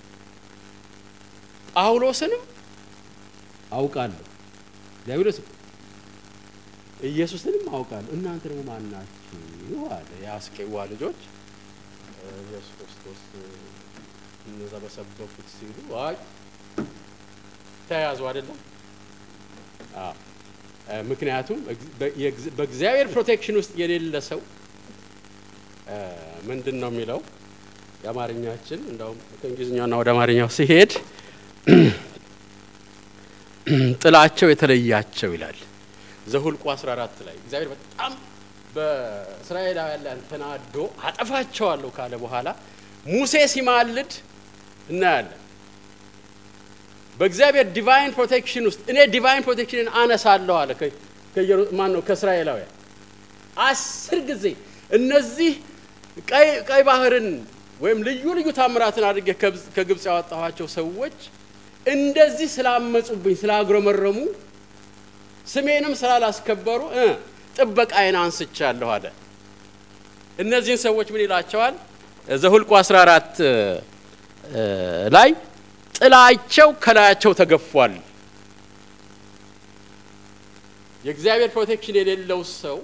Speaker 1: ጳውሎስንም አውቃለሁ ዲያብሎስም ኢየሱስንም አውቃለሁ እናንተ ደግሞ ማናችሁ አለ። የአስቄዋ ልጆች ኢየሱስ ክርስቶስ እነዛ በሰበኩት ሲሉ አይ ተያዙ አይደለም። ምክንያቱም በእግዚአብሔር ፕሮቴክሽን ውስጥ የሌለ ሰው ምንድን ነው የሚለው የአማርኛችን እንደውም ከእንግሊዝኛውና ወደ አማርኛው ሲሄድ ጥላቸው የተለያቸው ይላል። ዘሁልቁ 14 ላይ እግዚአብሔር በጣም በእስራኤላውያን ላይ ተናዶ አጠፋቸዋለሁ ካለ በኋላ ሙሴ ሲማልድ እናያለን። በእግዚአብሔር ዲቫይን ፕሮቴክሽን ውስጥ እኔ ዲቫይን ፕሮቴክሽንን አነሳለሁ አለ። ማን ነው? ከእስራኤላውያን አስር ጊዜ እነዚህ ቀይ ባህርን ወይም ልዩ ልዩ ታምራትን አድርጌ ከግብፅ ያወጣኋቸው ሰዎች እንደዚህ ስላመጹብኝ ስላጉረመረሙ ስሜንም ስላላስከበሩ ጥበቃዬን አንስቻለሁ አለ። እነዚህን ሰዎች ምን ይላቸዋል? ዘሁልቁ 14 ላይ ጥላቸው ከላያቸው ተገፏል። የእግዚአብሔር ፕሮቴክሽን የሌለው ሰው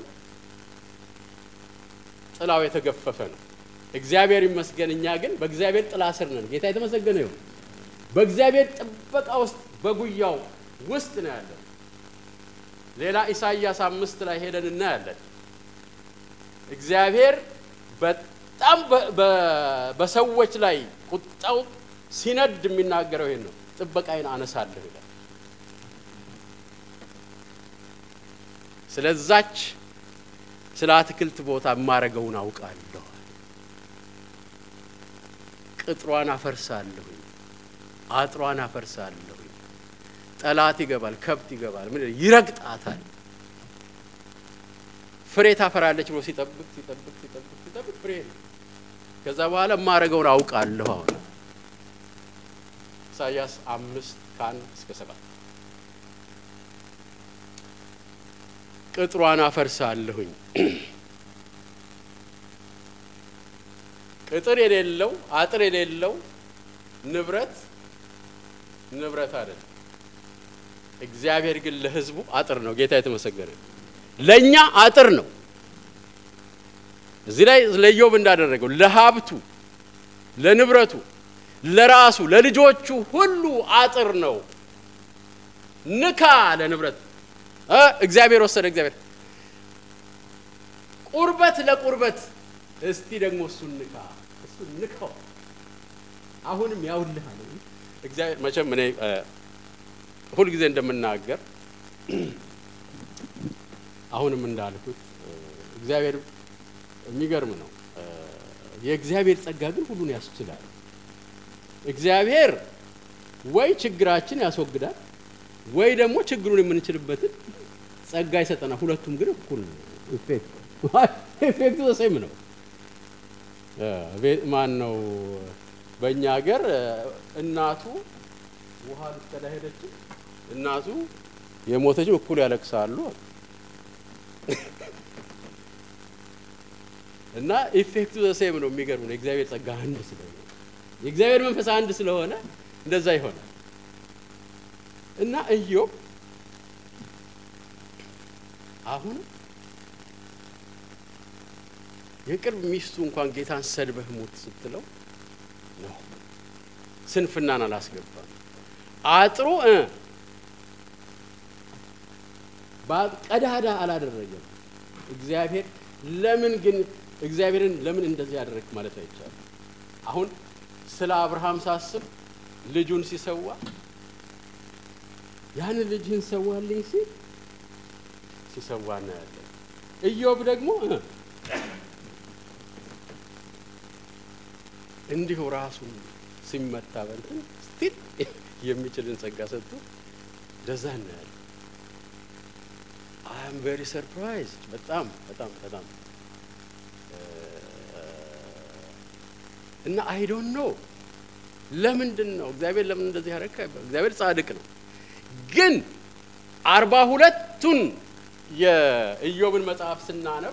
Speaker 1: ጥላው የተገፈፈ ነው። እግዚአብሔር ይመስገን፣ እኛ ግን በእግዚአብሔር ጥላ ስር ነን። ጌታ የተመሰገነ ይሁን። በእግዚአብሔር ጥበቃ ውስጥ በጉያው ውስጥ ነው ያለን። ሌላ ኢሳይያስ አምስት ላይ ሄደን እናያለን። እግዚአብሔር በጣም በሰዎች ላይ ቁጣው ሲነድ የሚናገረው ይሄን ነው። ጥበቃዬን አነሳለሁ ይላል። ስለዛች ስለ አትክልት ቦታ የማረገውን አውቃለሁ። ቅጥሯን አፈርሳለሁኝ፣ አጥሯን አፈርሳለሁኝ። ጠላት ይገባል፣ ከብት ይገባል፣ ምን ይረግጣታል። ፍሬ ታፈራለች ብሎ ሲጠብቅ ሲጠብቅ ሲጠብቅ ሲጠብቅ ፍሬ ነው። ከዛ በኋላ የማረገውን አውቃለሁ። አሁን ኢሳያስ አምስት ከአንድ እስከ ሰባት ቅጥሯን አፈርሳለሁኝ። ቅጥር የሌለው አጥር የሌለው ንብረት ንብረት አይደለም። እግዚአብሔር ግን ለሕዝቡ አጥር ነው። ጌታ የተመሰገነ ለእኛ አጥር ነው። እዚህ ላይ ለኢዮብ እንዳደረገው ለሀብቱ፣ ለንብረቱ፣ ለራሱ፣ ለልጆቹ ሁሉ አጥር ነው። ንካ ለንብረት እግዚአብሔር ወሰደ። እግዚአብሔር ቁርበት ለቁርበት እስቲ ደግሞ እሱን ንካ፣ እሱን ንካው። አሁንም ያውልሃል። እግዚአብሔር መቼም እኔ ሁልጊዜ እንደምናገር አሁንም እንዳልኩት እግዚአብሔር የሚገርም ነው። የእግዚአብሔር ጸጋ ግን ሁሉን ያስችላል። እግዚአብሔር ወይ ችግራችን ያስወግዳል ወይ ደግሞ ችግሩን የምንችልበትን ጸጋ ይሰጠናል። ሁለቱም ግን እኩል ነው። ኢፌክቱ ዘሴም ነው። ማን ነው በእኛ ሀገር እናቱ ውሃ ልትቀዳ ሄደችው። እናቱ የሞተችው እኩል ያለቅሳሉ እና ኢፌክቱ ዘሴም ነው። የሚገርም ነው። የእግዚአብሔር ጸጋ አንድ ስለሆነ የእግዚአብሔር መንፈስ አንድ ስለሆነ እንደዛ ይሆናል እና ኢዮብ አሁን የቅርብ ሚስቱ እንኳን ጌታን ሰድበህ ሙት ስትለው ነው ስንፍናን አላስገባም። አጥሩ ቀዳዳ አላደረገም። እግዚአብሔር ለምን ግን እግዚአብሔርን ለምን እንደዚህ ያደረግ ማለት አይቻልም። አሁን ስለ አብርሃም ሳስብ ልጁን ሲሰዋ ያንን ልጅህን ሰዋልኝ ሲል ሲሰዋ እናያለን። ኢዮብ ደግሞ እንዲሁ ራሱን ሲመታ በንትን ስቲል የሚችልን ጸጋ ሰጥቶ እንደዛ እናያለን። አይ አም ቬሪ ሰርፕራይዝድ በጣም በጣም በጣም እና አይ ዶንት ኖ ለምንድን ነው እግዚአብሔር ለምን እንደዚህ ያደረግ? እግዚአብሔር ጻድቅ ነው። ግን አርባ ሁለቱን የኢዮብን መጽሐፍ ስናነብ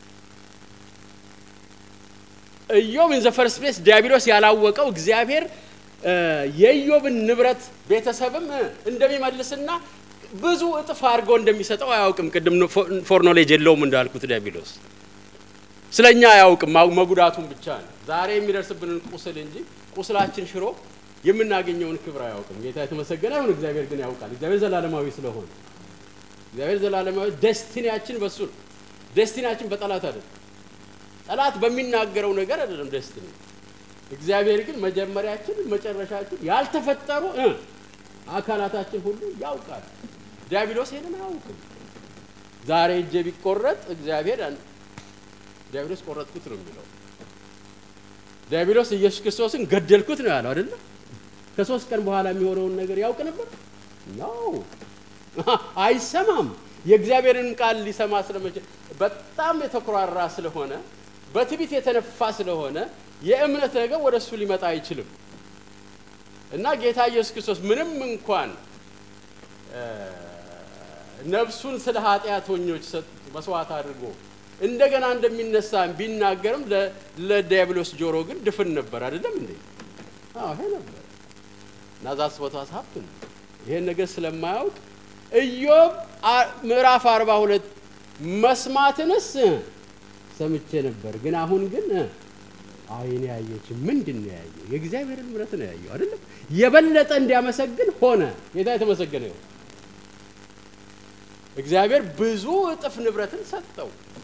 Speaker 1: ኢዮብ ኢን ዘ ፈርስት ፕሌስ ዲያብሎስ ያላወቀው እግዚአብሔር የኢዮብን ንብረት ቤተሰብም እንደሚመልስና ብዙ እጥፍ አድርገው እንደሚሰጠው አያውቅም። ቅድም ፎር ኖሌጅ የለውም እንዳልኩት ዲያብሎስ ስለ እኛ አያውቅም፣ መጉዳቱን ብቻ ነው። ዛሬ የሚደርስብንን ቁስል እንጂ ቁስላችን ሽሮ የምናገኘውን ክብር አያውቅም። ጌታ የተመሰገነ ይሁን። እግዚአብሔር ግን ያውቃል። እግዚአብሔር ዘላለማዊ ስለሆነ እግዚአብሔር ዘላለማዊ ደስቲኒያችን በሱ ነው። ደስቲኒያችን በጠላት አይደለም። ጠላት በሚናገረው ነገር አይደለም ደስቲኒ። እግዚአብሔር ግን መጀመሪያችን፣ መጨረሻችን ያልተፈጠሩ አካላታችን ሁሉ ያውቃል። ዲያብሎስ ይሄንን አያውቅም። ዛሬ እጄ ቢቆረጥ እግዚአብሔር ዲያብሎስ ቆረጥኩት ነው የሚለው። ዲያብሎስ ኢየሱስ ክርስቶስን ገደልኩት ነው ያለው አይደለም። ከሶስት ቀን በኋላ የሚሆነውን ነገር ያውቅ ነበር ነው አይሰማም። የእግዚአብሔርን ቃል ሊሰማ ስለመቼ በጣም የተኮራራ ስለሆነ በትዕቢት የተነፋ ስለሆነ የእምነት ነገር ወደ እሱ ሊመጣ አይችልም። እና ጌታ ኢየሱስ ክርስቶስ ምንም እንኳን ነፍሱን ስለ ኃጢአተኞች መስዋዕት አድርጎ እንደገና እንደሚነሳ ቢናገርም ለዲያብሎስ ጆሮ ግን ድፍን ነበር። አይደለም እንዴ? አዎ ይሄ ነበር። እና ዛስ ቦታስ ሀብትን ይሄን ነገር ስለማያውቅ ኢዮብ ምዕራፍ አርባ ሁለት መስማትንስ ሰምቼ ነበር፣ ግን አሁን ግን አይኔ ያየች ምንድን ነው ያየው? የእግዚአብሔርን ምሕረት ነው ያየው። አይደለም የበለጠ እንዲያመሰግን ሆነ። ጌታ የተመሰገነ ይሁን። እግዚአብሔር ብዙ እጥፍ ንብረትን ሰጠው።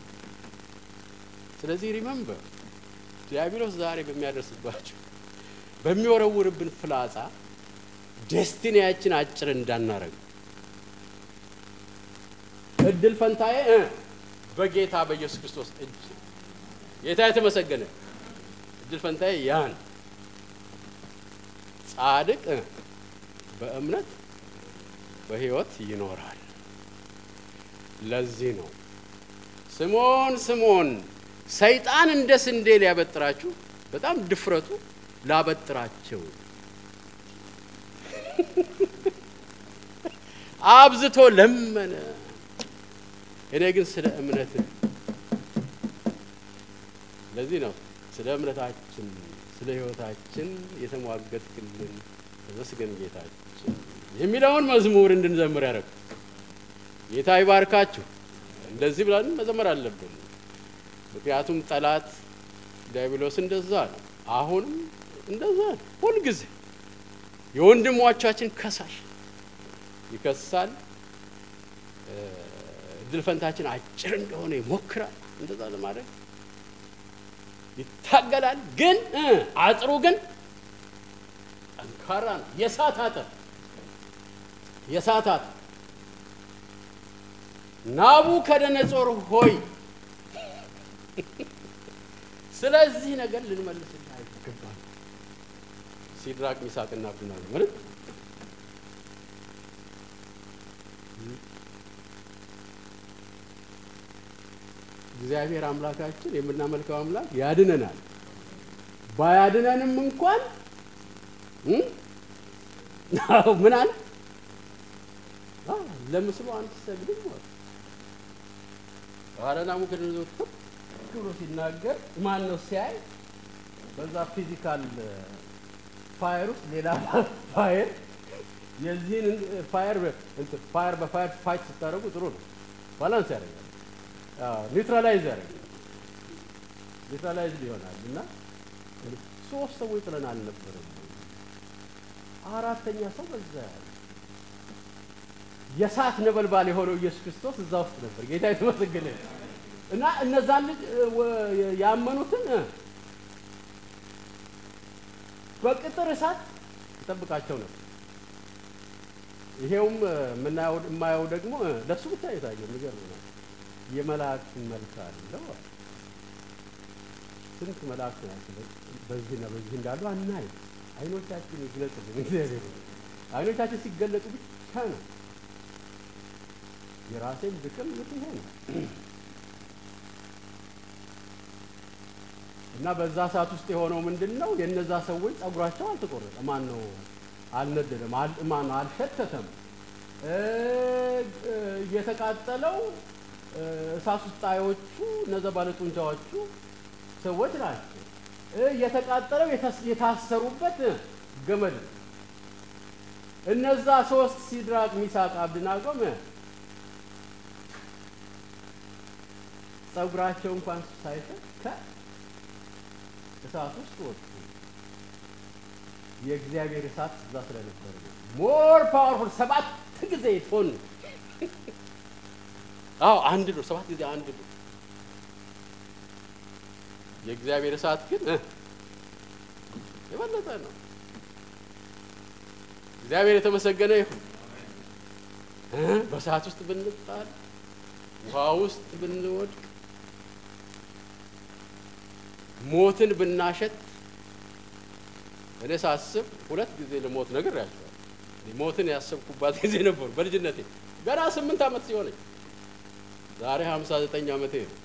Speaker 1: ስለዚህ ሪመምበር ዲያብሎስ ዛሬ በሚያደርስባቸው በሚወረውርብን ፍላጻ ዴስቲኒያችን አጭር እንዳናረግ እድል ፈንታዬ በጌታ በኢየሱስ ክርስቶስ እጅ ጌታ የተመሰገነ እድል ፈንታዬ ያን ጻድቅ በእምነት በሕይወት ይኖራል። ለዚህ ነው ስምዖን ስምዖን ሰይጣን እንደ ስንዴ ሊያበጥራችሁ በጣም ድፍረቱ ላበጥራቸው አብዝቶ ለመነ። እኔ ግን ስለ እምነት ለዚህ ነው ስለ እምነታችን ስለ ሕይወታችን የተሟገትክልን ተመስገን ጌታችን የሚለውን መዝሙር እንድንዘምር ያደረግ ጌታ ይባርካችሁ። እንደዚህ ብለን መዘመር አለብን። ምክንያቱም ጠላት ዲያብሎስ እንደዛ ነው። አሁንም እንደዛ ነው። ሁልጊዜ የወንድሞቻችን ከሳሽ ይከሳል። እድል ፈንታችን አጭር እንደሆነ ይሞክራል። እንደዛ ለማድረግ ይታገላል። ግን አጥሩ ግን ጠንካራ ነው። የእሳት አጥር የእሳት አጥር ናቡከደነጾር ሆይ ስለዚህ ነገር ልንመልስልህ አይገባም። ሲድራቅ ሚሳቅና አብደናጎ ማለት እግዚአብሔር አምላካችን የምናመልከው አምላክ ያድነናል። ባያድነንም እንኳን አዎ ምን አለ ለምስሉ አንትሰግድም ማለት ኋላ ናቡከደነጾር ብሎ ሲናገር ማን ነው ሲያይ በዛ ፊዚካል ፋየር ውስጥ ሌላ ፋየር የዚህን ፋየር ፋየር በፋየር ፋይት ስታደርጉ ጥሩ ነው። ባላንስ ያደርጋል፣ ኒውትራላይዝ ያደርጋል፣ ኒውትራላይዝ ይሆናል። እና ሶስት ሰዎች ጥለን አልነበረም፣ አራተኛ ሰው በዛ ያለ የእሳት ነበልባል የሆነው ኢየሱስ ክርስቶስ እዛ ውስጥ ነበር። ጌታ የተመሰገነ እና እነዛን ልጅ ያመኑትን በቅጥር እሳት ይጠብቃቸው ነበር። ይሄውም የማየው ደግሞ ለእሱ ብቻ የታየው የሚገርም ነው። የመላእክትን መልክ አለው። ስንት መላእክት ናቸው በዚህና በዚህ እንዳሉ አናይ። አይኖቻችን ይግለጽልን እግዚአብሔር። አይኖቻችን ሲገለጡ ብቻ ነው የራሴን ድቅም ምት ይሄ ነው እና በዛ ሰዓት ውስጥ የሆነው ምንድን ነው? የነዛ ሰዎች ጸጉራቸው አልተቆረጠ፣ ማን ነው አልነደደም፣ ማን ነው አልሸተተም። የተቃጠለው እሳት ውስጥ ጣዮቹ እነዛ ባለጡንቻዎቹ ሰዎች ናቸው። የተቃጠለው የታሰሩበት ገመድ እነዛ ሶስት ሲድራቅ፣ ሚሳቅ፣ አብድናጎም ጸጉራቸው እንኳን ሳይፈት እሳት ውስጥ ወጡ። የእግዚአብሔር እሳት እዛ ስለነበረ ነው። ሞር ፓወርፉል ሰባት ጊዜ ቶን አዎ አንድ ነው። ሰባት ጊዜ አንድ ነው። የእግዚአብሔር እሳት ግን የበለጠ ነው። እግዚአብሔር የተመሰገነ ይሁን። በእሳት ውስጥ ብንጣል፣ ውሃ ውስጥ ብንወድቅ ሞትን ብናሸት እኔ ሳስብ ሁለት ጊዜ ለሞት ነገር ያቸዋል። ሞትን ያሰብኩባት ጊዜ ነበሩ በልጅነቴ ገና ስምንት ዓመት ሲሆነኝ ዛሬ ሀምሳ ዘጠኝ ዓመቴ ነው።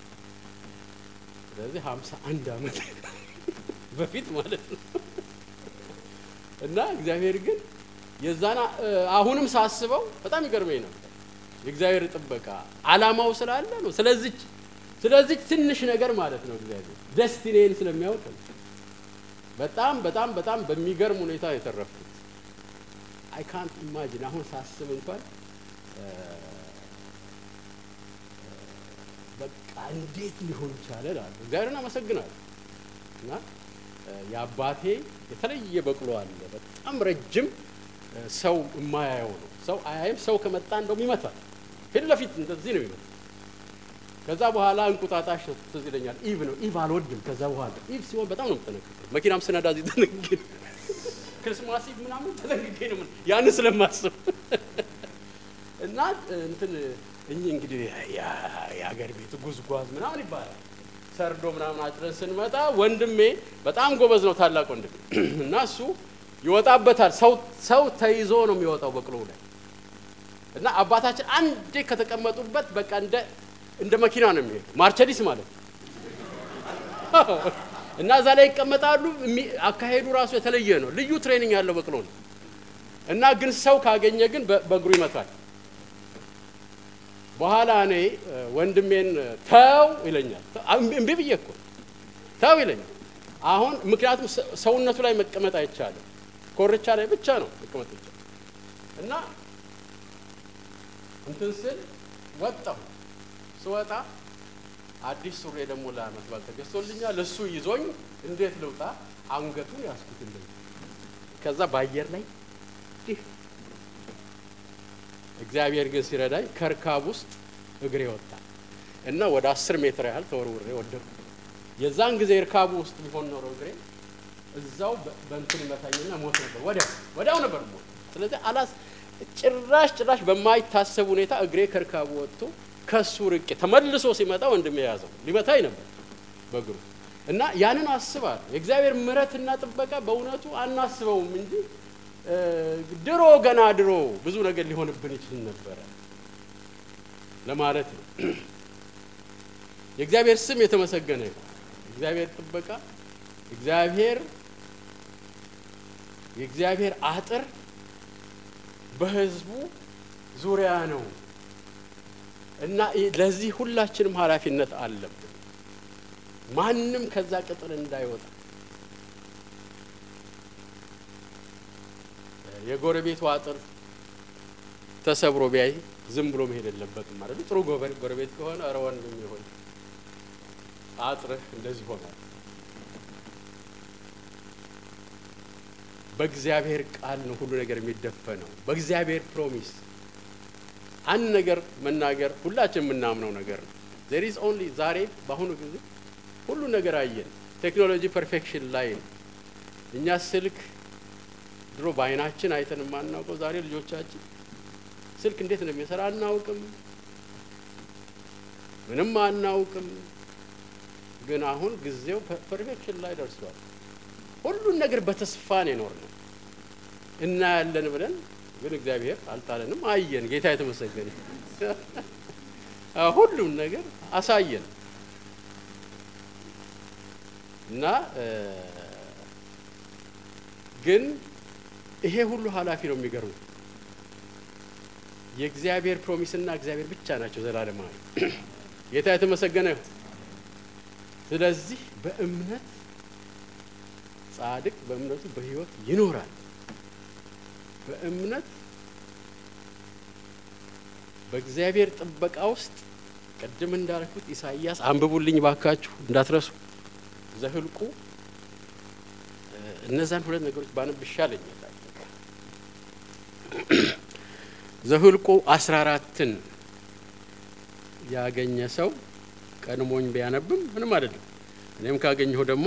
Speaker 1: ስለዚህ ሀምሳ አንድ ዓመት በፊት ማለት ነው እና እግዚአብሔር ግን የዛና አሁንም ሳስበው በጣም ይገርመኝ ነበር። የእግዚአብሔር ጥበቃ አላማው ስላለ ነው። ስለዚች ስለዚች ትንሽ ነገር ማለት ነው እግዚአብሔር ደስቲኔን ስለሚያውቅ ነው። በጣም በጣም በጣም በሚገርም ሁኔታ የተረፍኩት አይ ካንት ኢማጂን አሁን ሳስብ እንኳን በቃ እንዴት ሊሆን ይቻለ ላሉ እግዚአብሔርን አመሰግናለሁ። እና የአባቴ የተለየ በቅሎ አለ። በጣም ረጅም ሰው የማያየው ነው። ሰው አያይም። ሰው ከመጣ እንደውም ይመታል። ፊት ለፊት እንደዚህ ነው ይመጣል። ከዛ በኋላ እንቁጣጣሽ ትዝ ይለኛል። ኢቭ ነው ኢቭ አልወድም። ከዛ በኋላ ኢቭ ሲሆን በጣም ነው የምጠነቀቀው። መኪናም ስነዳ እዚህ ተነግጌ ክርስማስ ኢቭ ምናምን ተነግጌ ነው ያን ስለማስብ እና እንትን እኚህ እንግዲህ የሀገር ቤት ጉዝጓዝ ምናምን ይባላል። ሰርዶ ምናምን አጭረን ስንመጣ ወንድሜ በጣም ጎበዝ ነው፣ ታላቅ ወንድሜ እና እሱ ይወጣበታል። ሰው ሰው ተይዞ ነው የሚወጣው በቅሎ ላይ እና አባታችን አንዴ ከተቀመጡበት በቃ እንደ እንደ መኪና ነው የሚሄዱ ማርቸዲስ ማለት ነው። እና እዛ ላይ ይቀመጣሉ። አካሄዱ ራሱ የተለየ ነው። ልዩ ትሬኒንግ ያለው በቅሎ ነው። እና ግን ሰው ካገኘ ግን በእግሩ ይመታል። በኋላ እኔ ወንድሜን ተው ይለኛል። እምቢ ብዬ እኮ ተው ይለኛል። አሁን ምክንያቱም ሰውነቱ ላይ መቀመጥ አይቻልም። ኮርቻ ላይ ብቻ ነው መቀመጥ ይቻላል። እና እንትን ስል ወጣሁ። ስወጣ አዲስ ሱሪ ደግሞ ለዓመት በዓል ተገዝቶልኛል። እሱ ይዞኝ እንዴት ልውጣ? አንገቱን ያስኩትልኝ። ከዛ በአየር ላይ ይህ እግዚአብሔር ግን ሲረዳኝ ከርካብ ውስጥ እግሬ ወጣ እና ወደ አስር ሜትር ያህል ተወርውሬ ወደቅኩ። የዛን ጊዜ እርካቡ ውስጥ ቢሆን ኖሮ እግሬ እዛው በእንትን ይመታኝና ሞት ነበር። ወዲያው ወዲያው ነበር ሞት። ስለዚህ አላስ ጭራሽ ጭራሽ በማይታሰብ ሁኔታ እግሬ ከርካቡ ወጥቶ ከሱ ርቄ ተመልሶ ሲመጣ ወንድሜ የያዘው ሊመታኝ ነበር በእግሩ እና ያንን አስባለሁ። የእግዚአብሔር ምሕረትና ጥበቃ በእውነቱ አናስበውም እንጂ ድሮ ገና ድሮ ብዙ ነገር ሊሆንብን ይችል ነበረ ለማለት ነው። የእግዚአብሔር ስም የተመሰገነ ይሁን። እግዚአብሔር ጥበቃ እግዚአብሔር የእግዚአብሔር አጥር በሕዝቡ ዙሪያ ነው እና ለዚህ ሁላችንም ኃላፊነት አለብን። ማንም ከዛ ቅጥር እንዳይወጣ የጎረቤቱ አጥር ተሰብሮ ቢያይ ዝም ብሎ መሄድ የለበትም ማለት ነው። ጥሩ ጎረቤት ከሆነ ኧረ ወንድም ይሆን አጥርህ እንደዚህ ሆኗል። በእግዚአብሔር ቃል ነው ሁሉ ነገር የሚደፈነው። በእግዚአብሔር ፕሮሚስ አንድ ነገር መናገር ሁላችን የምናምነው ነገር ነው። ዜር ኢዝ ኦንሊ ዛሬ በአሁኑ ጊዜ ሁሉ ነገር አየን። ቴክኖሎጂ ፐርፌክሽን ላይ ነው። እኛ ስልክ ድሮ በአይናችን አይተን የማናውቀው ዛሬ ልጆቻችን ስልክ እንዴት እንደሚሰራ አናውቅም፣ ምንም አናውቅም። ግን አሁን ጊዜው ፐርፌክሽን ላይ ደርሷል። ሁሉን ነገር በተስፋ ነው የኖርነው። እናያለን ብለን ግን እግዚአብሔር አልጣለንም። አየን። ጌታ የተመሰገነ ሁሉም ነገር አሳየን እና ግን ይሄ ሁሉ ኃላፊ ነው። የሚገርሙ የእግዚአብሔር ፕሮሚስና እግዚአብሔር ብቻ ናቸው ዘላለማዊ። ጌታ የተመሰገነ ይሁን። ስለዚህ በእምነት ጻድቅ በእምነቱ በሕይወት ይኖራል። በእምነት በእግዚአብሔር ጥበቃ ውስጥ ቅድም እንዳልኩት ኢሳይያስ አንብቡልኝ ባካችሁ እንዳትረሱ። ዘህልቁ እነዛን ሁለት ነገሮች ባነብ ይሻለኛል። ዘህልቁ አስራ አራትን ያገኘ ሰው ቀድሞኝ ቢያነብም ምንም አይደለም። እኔም ካገኘሁ ደግሞ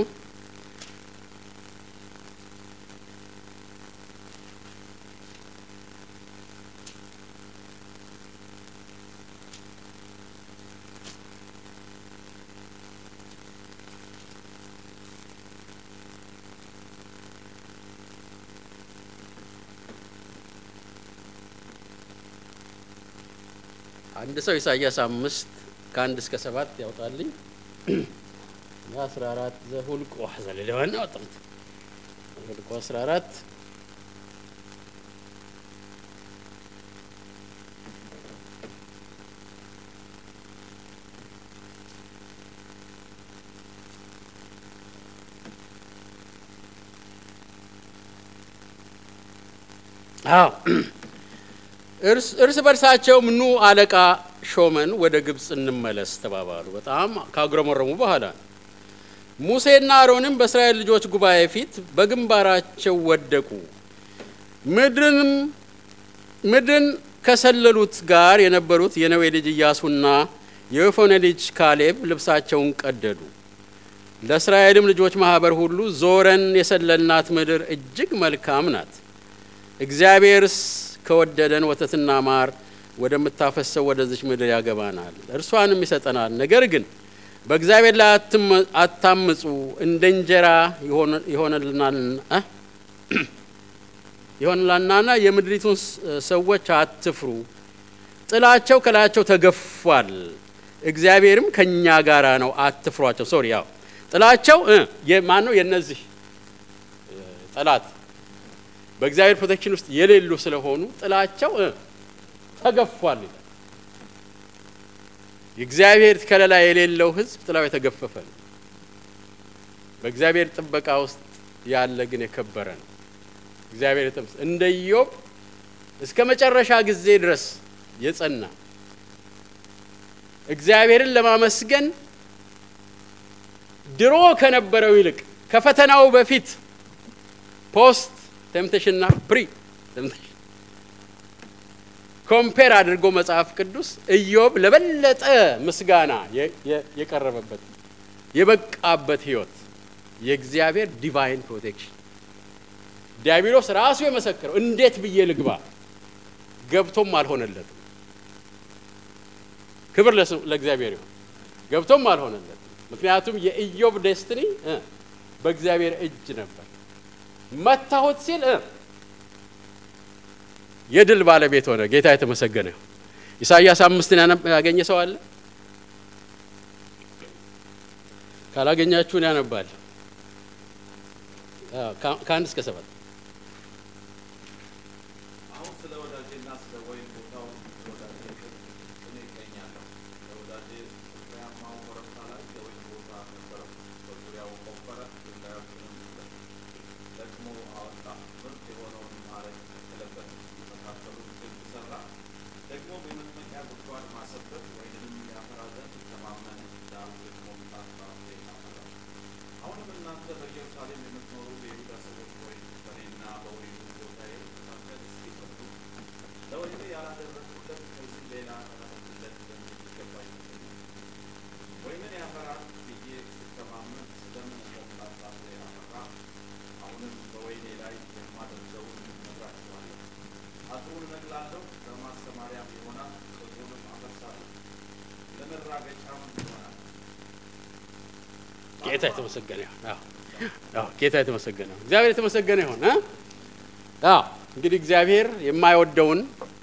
Speaker 1: አንድ ሰው ኢሳያስ አምስት ከአንድ እስከ ሰባት ያውጣልኝ። አስራ አራት ዘሁልቆ ዘለሌዋና ወጥምት ዘሁልቆ አስራ አራት አዎ እርስ በርሳቸውም ኑ አለቃ ሾመን ወደ ግብፅ እንመለስ ተባባሉ። በጣም ካጉረመረሙ በኋላ ሙሴና አሮንም በእስራኤል ልጆች ጉባኤ ፊት በግንባራቸው ወደቁ። ምድርንም ምድርን ከሰለሉት ጋር የነበሩት የነዌ ልጅ ኢያሱና የወፎኔ ልጅ ካሌብ ልብሳቸውን ቀደዱ። ለእስራኤልም ልጆች ማህበር ሁሉ ዞረን የሰለልናት ምድር እጅግ መልካም ናት፣ እግዚአብሔርስ ከወደደን ወተትና ማር ወደምታፈሰው ወደዚች ምድር ያገባናል፣ እርሷንም ይሰጠናል። ነገር ግን በእግዚአብሔር ላይ አታምፁ፣ እንደ እንጀራ ይሆንላናና የምድሪቱን ሰዎች አትፍሩ። ጥላቸው ከላያቸው ተገፏል፣ እግዚአብሔርም ከእኛ ጋራ ነው፣ አትፍሯቸው። ሶሪ ያው ጥላቸው ማን ነው? የነዚህ ጠላት በእግዚአብሔር ፕሮቴክሽን ውስጥ የሌሉ ስለሆኑ ጥላቸው ተገፏል ይላል። የእግዚአብሔር ከለላ የሌለው ሕዝብ ጥላው የተገፈፈ ነው። በእግዚአብሔር ጥበቃ ውስጥ ያለ ግን የከበረ ነው። እግዚአብሔር የተመስ እንደ ኢዮብ እስከ መጨረሻ ጊዜ ድረስ የጸና እግዚአብሔርን ለማመስገን ድሮ ከነበረው ይልቅ ከፈተናው በፊት ፖስት ቴምፕቴሽንና ፕሪ ቴምፕቴሽን ኮምፔር አድርጎ መጽሐፍ ቅዱስ ኢዮብ ለበለጠ ምስጋና የቀረበበት የበቃበት ህይወት የእግዚአብሔር ዲቫይን ፕሮቴክሽን ዲያብሎስ ራሱ የመሰከረው እንዴት ብዬ ልግባ ገብቶም አልሆነለትም። ክብር ለእግዚአብሔር ይሁን። ገብቶም አልሆነለትም። ምክንያቱም የኢዮብ ዴስትኒ በእግዚአብሔር እጅ ነበር። መታሁት ሲል የድል ባለቤት ሆነ። ጌታ የተመሰገነ ይሁን። ኢሳይያስ አምስትን ያገኘ ሰው አለ? ካላገኛችሁን ያነባል። ከአንድ እስከ ሰባት
Speaker 2: አሁን ስለ ወዳጄና ስለ ወይን ቦታው ወዳጄ እኔ እገኛለሁ። ለወዳጄ ፍሬያማው ኮረብታ ላይ የወይን ቦታ ነበረው። በዙሪያው ቆፈረ፣ ድንጋዮችንም ደግሞ አወጣ። ምርጥ የሆነውን ማረግ ተከለበት፣ መካከሉ ግንብ ሠራ። ደግሞም የመጥመቂያ ጉድጓድ ማሰበት፣ ወይንንም ያፈራ ዘንድ ተማመነ። ዳሩ ደግሞ ጣፋ ፍሬ አፈራ። አሁንም እናንተ በኢየሩሳሌም የምትኖሩ የይሁዳ ሰዎች ሆይ በእኔና በወይኑ ቦታዬ መካከል እስኪ ፍረዱ። ለወይኔ ያላደረግሁለት ከዚህ ሌላ አደርግለት ዘንድ ይገባኝ ይመስለኛል። ወይንን ያፈራል ብዬ ስተማመን ስለምን ሞቃታ ፍሬ አፈራ? አሁንም በወይኔ ላይ የማደርገውን እነግራችኋለሁ። አጥሩን እነቅላለሁ፣ ለማሰማሪያም ይሆናል። ቅጥሩንም አፈርሳለሁ፣ ለመራገጫም ይሆናል።
Speaker 1: ጌታ የተመሰገነ ይሁን። አዎ አዎ፣ ጌታ የተመሰገነ ይሁን። እግዚአብሔር የተመሰገነ ይሁን። እ አዎ እንግዲህ እግዚአብሔር የማይወደውን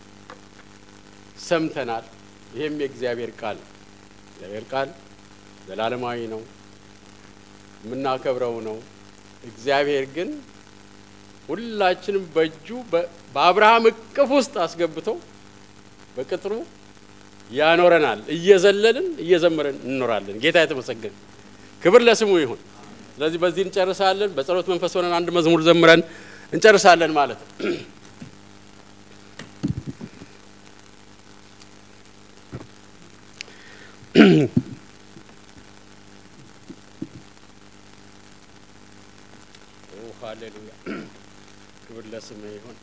Speaker 1: ሰምተናል። ይሄም የእግዚአብሔር ቃል ነው። እግዚአብሔር ቃል ዘላለማዊ ነው፣ የምናከብረው ነው። እግዚአብሔር ግን ሁላችንም በእጁ በአብርሃም እቅፍ ውስጥ አስገብቶ በቅጥሩ ያኖረናል። እየዘለልን እየዘመረን እንኖራለን። ጌታ የተመሰገነ ክብር ለስሙ ይሁን። ስለዚህ በዚህ እንጨርሳለን። በጸሎት መንፈስ ሆነን አንድ መዝሙር ዘምረን እንጨርሳለን ማለት ነው። ሃሌሉያ ክብር ለስሙ ይሁን።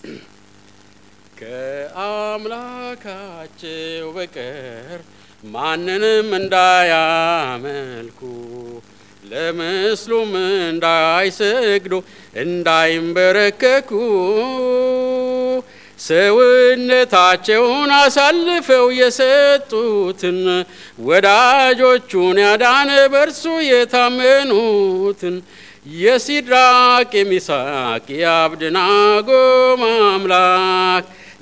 Speaker 1: ከአምላካቸው በቀር ማንንም እንዳያመልኩ ለምስሉም እንዳይሰግዱ እንዳይንበረከኩ ሰውነታቸውን አሳልፈው የሰጡትን ወዳጆቹን ያዳነ በእርሱ የታመኑትን የሲድራቅ የሚሳቅ የአብድናጎ አምላክ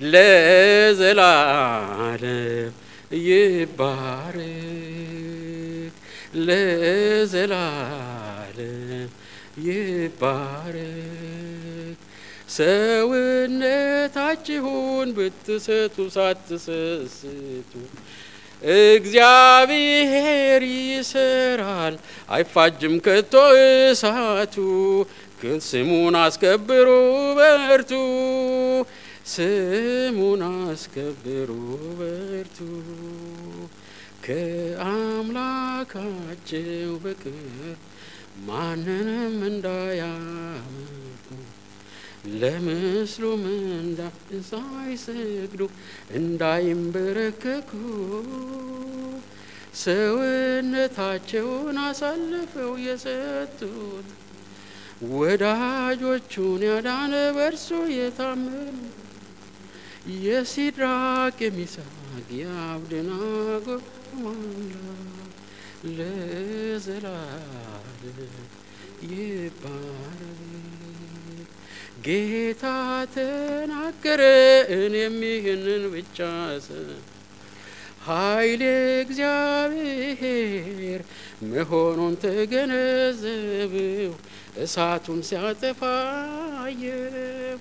Speaker 1: ለዘላለም ይባረክ ለዘላለም ይባረክ። ሰውነታችሁን ብትሰጡ ሳትሰስቱ እግዚአብሔር ይሰራል፣ አይፋጅም ከቶ እሳቱ። ግን ስሙን አስከብሩ በርቱ፣ ስሙን አስከብሩ በርቱ። ከአምላካቸው በቀር ማንንም እንዳያመልኩ ለምስሉም እንዳይሰግዱ እንዳይንበረከኩ ሰውነታቸውን አሳልፈው የሰጡት ወዳጆቹን ያዳነ በእርሱ የታመኑ የሲድራቅ የሚሳቅ የአብደናጎ አምላክ ለዘላለም ይባረክ። ጌታ ተናገረ፣ እኔም ይህንን ብቻ ሰ- ኃይሌ እግዚአብሔር መሆኑን ተገነዘብው። እሳቱን ሲያጠፋ አየው፣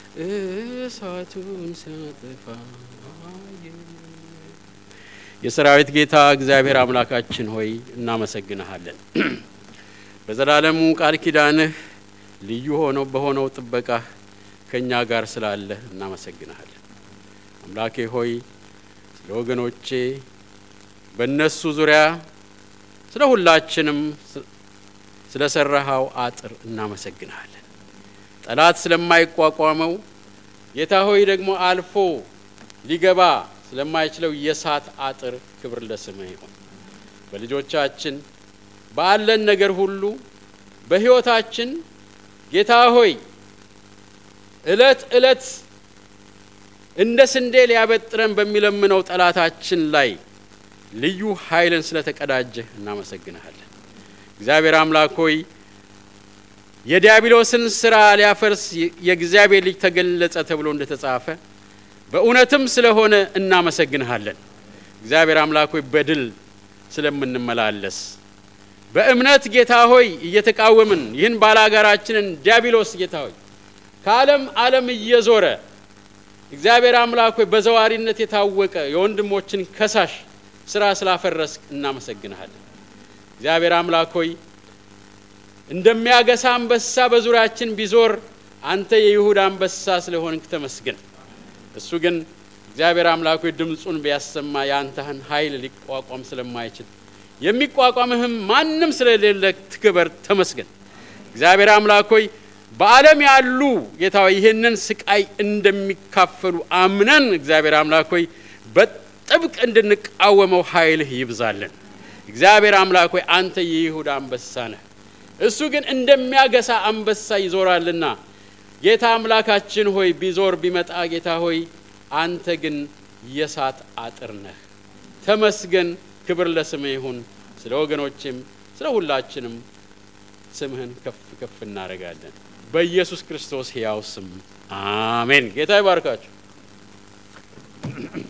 Speaker 1: እሳቱን ሲያጠፋ አየው። የሰራዊት ጌታ እግዚአብሔር አምላካችን ሆይ እናመሰግንሃለን። በዘላለሙ ቃል ኪዳንህ ልዩ ሆነው በሆነው ጥበቃህ ከእኛ ጋር ስላለህ እናመሰግንሃለን። አምላኬ ሆይ ስለ ወገኖቼ በእነሱ ዙሪያ ስለ ሁላችንም ስለ ሰራሃው አጥር እናመሰግንሃለን። ጠላት ስለማይቋቋመው ጌታ ሆይ ደግሞ አልፎ ሊገባ ስለማይችለው የእሳት አጥር ክብር ለስምህ ይሁን። በልጆቻችን ባለን ነገር ሁሉ በሕይወታችን ጌታ ሆይ እለት እለት እንደ ስንዴ ሊያበጥረን በሚለምነው ጠላታችን ላይ ልዩ ኃይልን ስለተቀዳጀህ እናመሰግንሃለን። እግዚአብሔር አምላክ ሆይ የዲያብሎስን ስራ ሊያፈርስ የእግዚአብሔር ልጅ ተገለጸ ተብሎ እንደተጻፈ በእውነትም ስለሆነ እናመሰግንሃለን። እግዚአብሔር አምላክ ሆይ በድል ስለምንመላለስ በእምነት ጌታ ሆይ እየተቃወምን ይህን ባላጋራችንን ዲያብሎስ ጌታ ሆይ ከዓለም ዓለም እየዞረ እግዚአብሔር አምላክ ሆይ በዘዋሪነት የታወቀ የወንድሞችን ከሳሽ ስራ ስላፈረስክ እናመሰግንሃለን። እግዚአብሔር አምላክ ሆይ እንደሚያገሳ አንበሳ በዙሪያችን ቢዞር አንተ የይሁዳ አንበሳ ስለሆንክ ተመስገን። እሱ ግን እግዚአብሔር አምላክ ሆይ ድምፁን ቢያሰማ የአንተህን ኃይል ሊቋቋም ስለማይችል የሚቋቋምህም ማንም ስለሌለ ትክበር፣ ተመስገን። እግዚአብሔር አምላክ ሆይ በዓለም ያሉ ጌታ ሆይ ይህንን ስቃይ እንደሚካፈሉ አምነን እግዚአብሔር አምላክ ሆይ በጥብቅ እንድንቃወመው ኃይልህ ይብዛልን። እግዚአብሔር አምላክ ሆይ አንተ የይሁዳ አንበሳ ነህ። እሱ ግን እንደሚያገሳ አንበሳ ይዞራልና ጌታ አምላካችን ሆይ ቢዞር ቢመጣ ጌታ ሆይ አንተ ግን የእሳት አጥር ነህ። ተመስገን። ክብር ለስምህ ይሁን። ስለ ወገኖችም ስለ ሁላችንም ስምህን ከፍ ከፍ እናደርጋለን። በኢየሱስ ክርስቶስ ሕያው ስም አሜን። ጌታ ይባርካችሁ።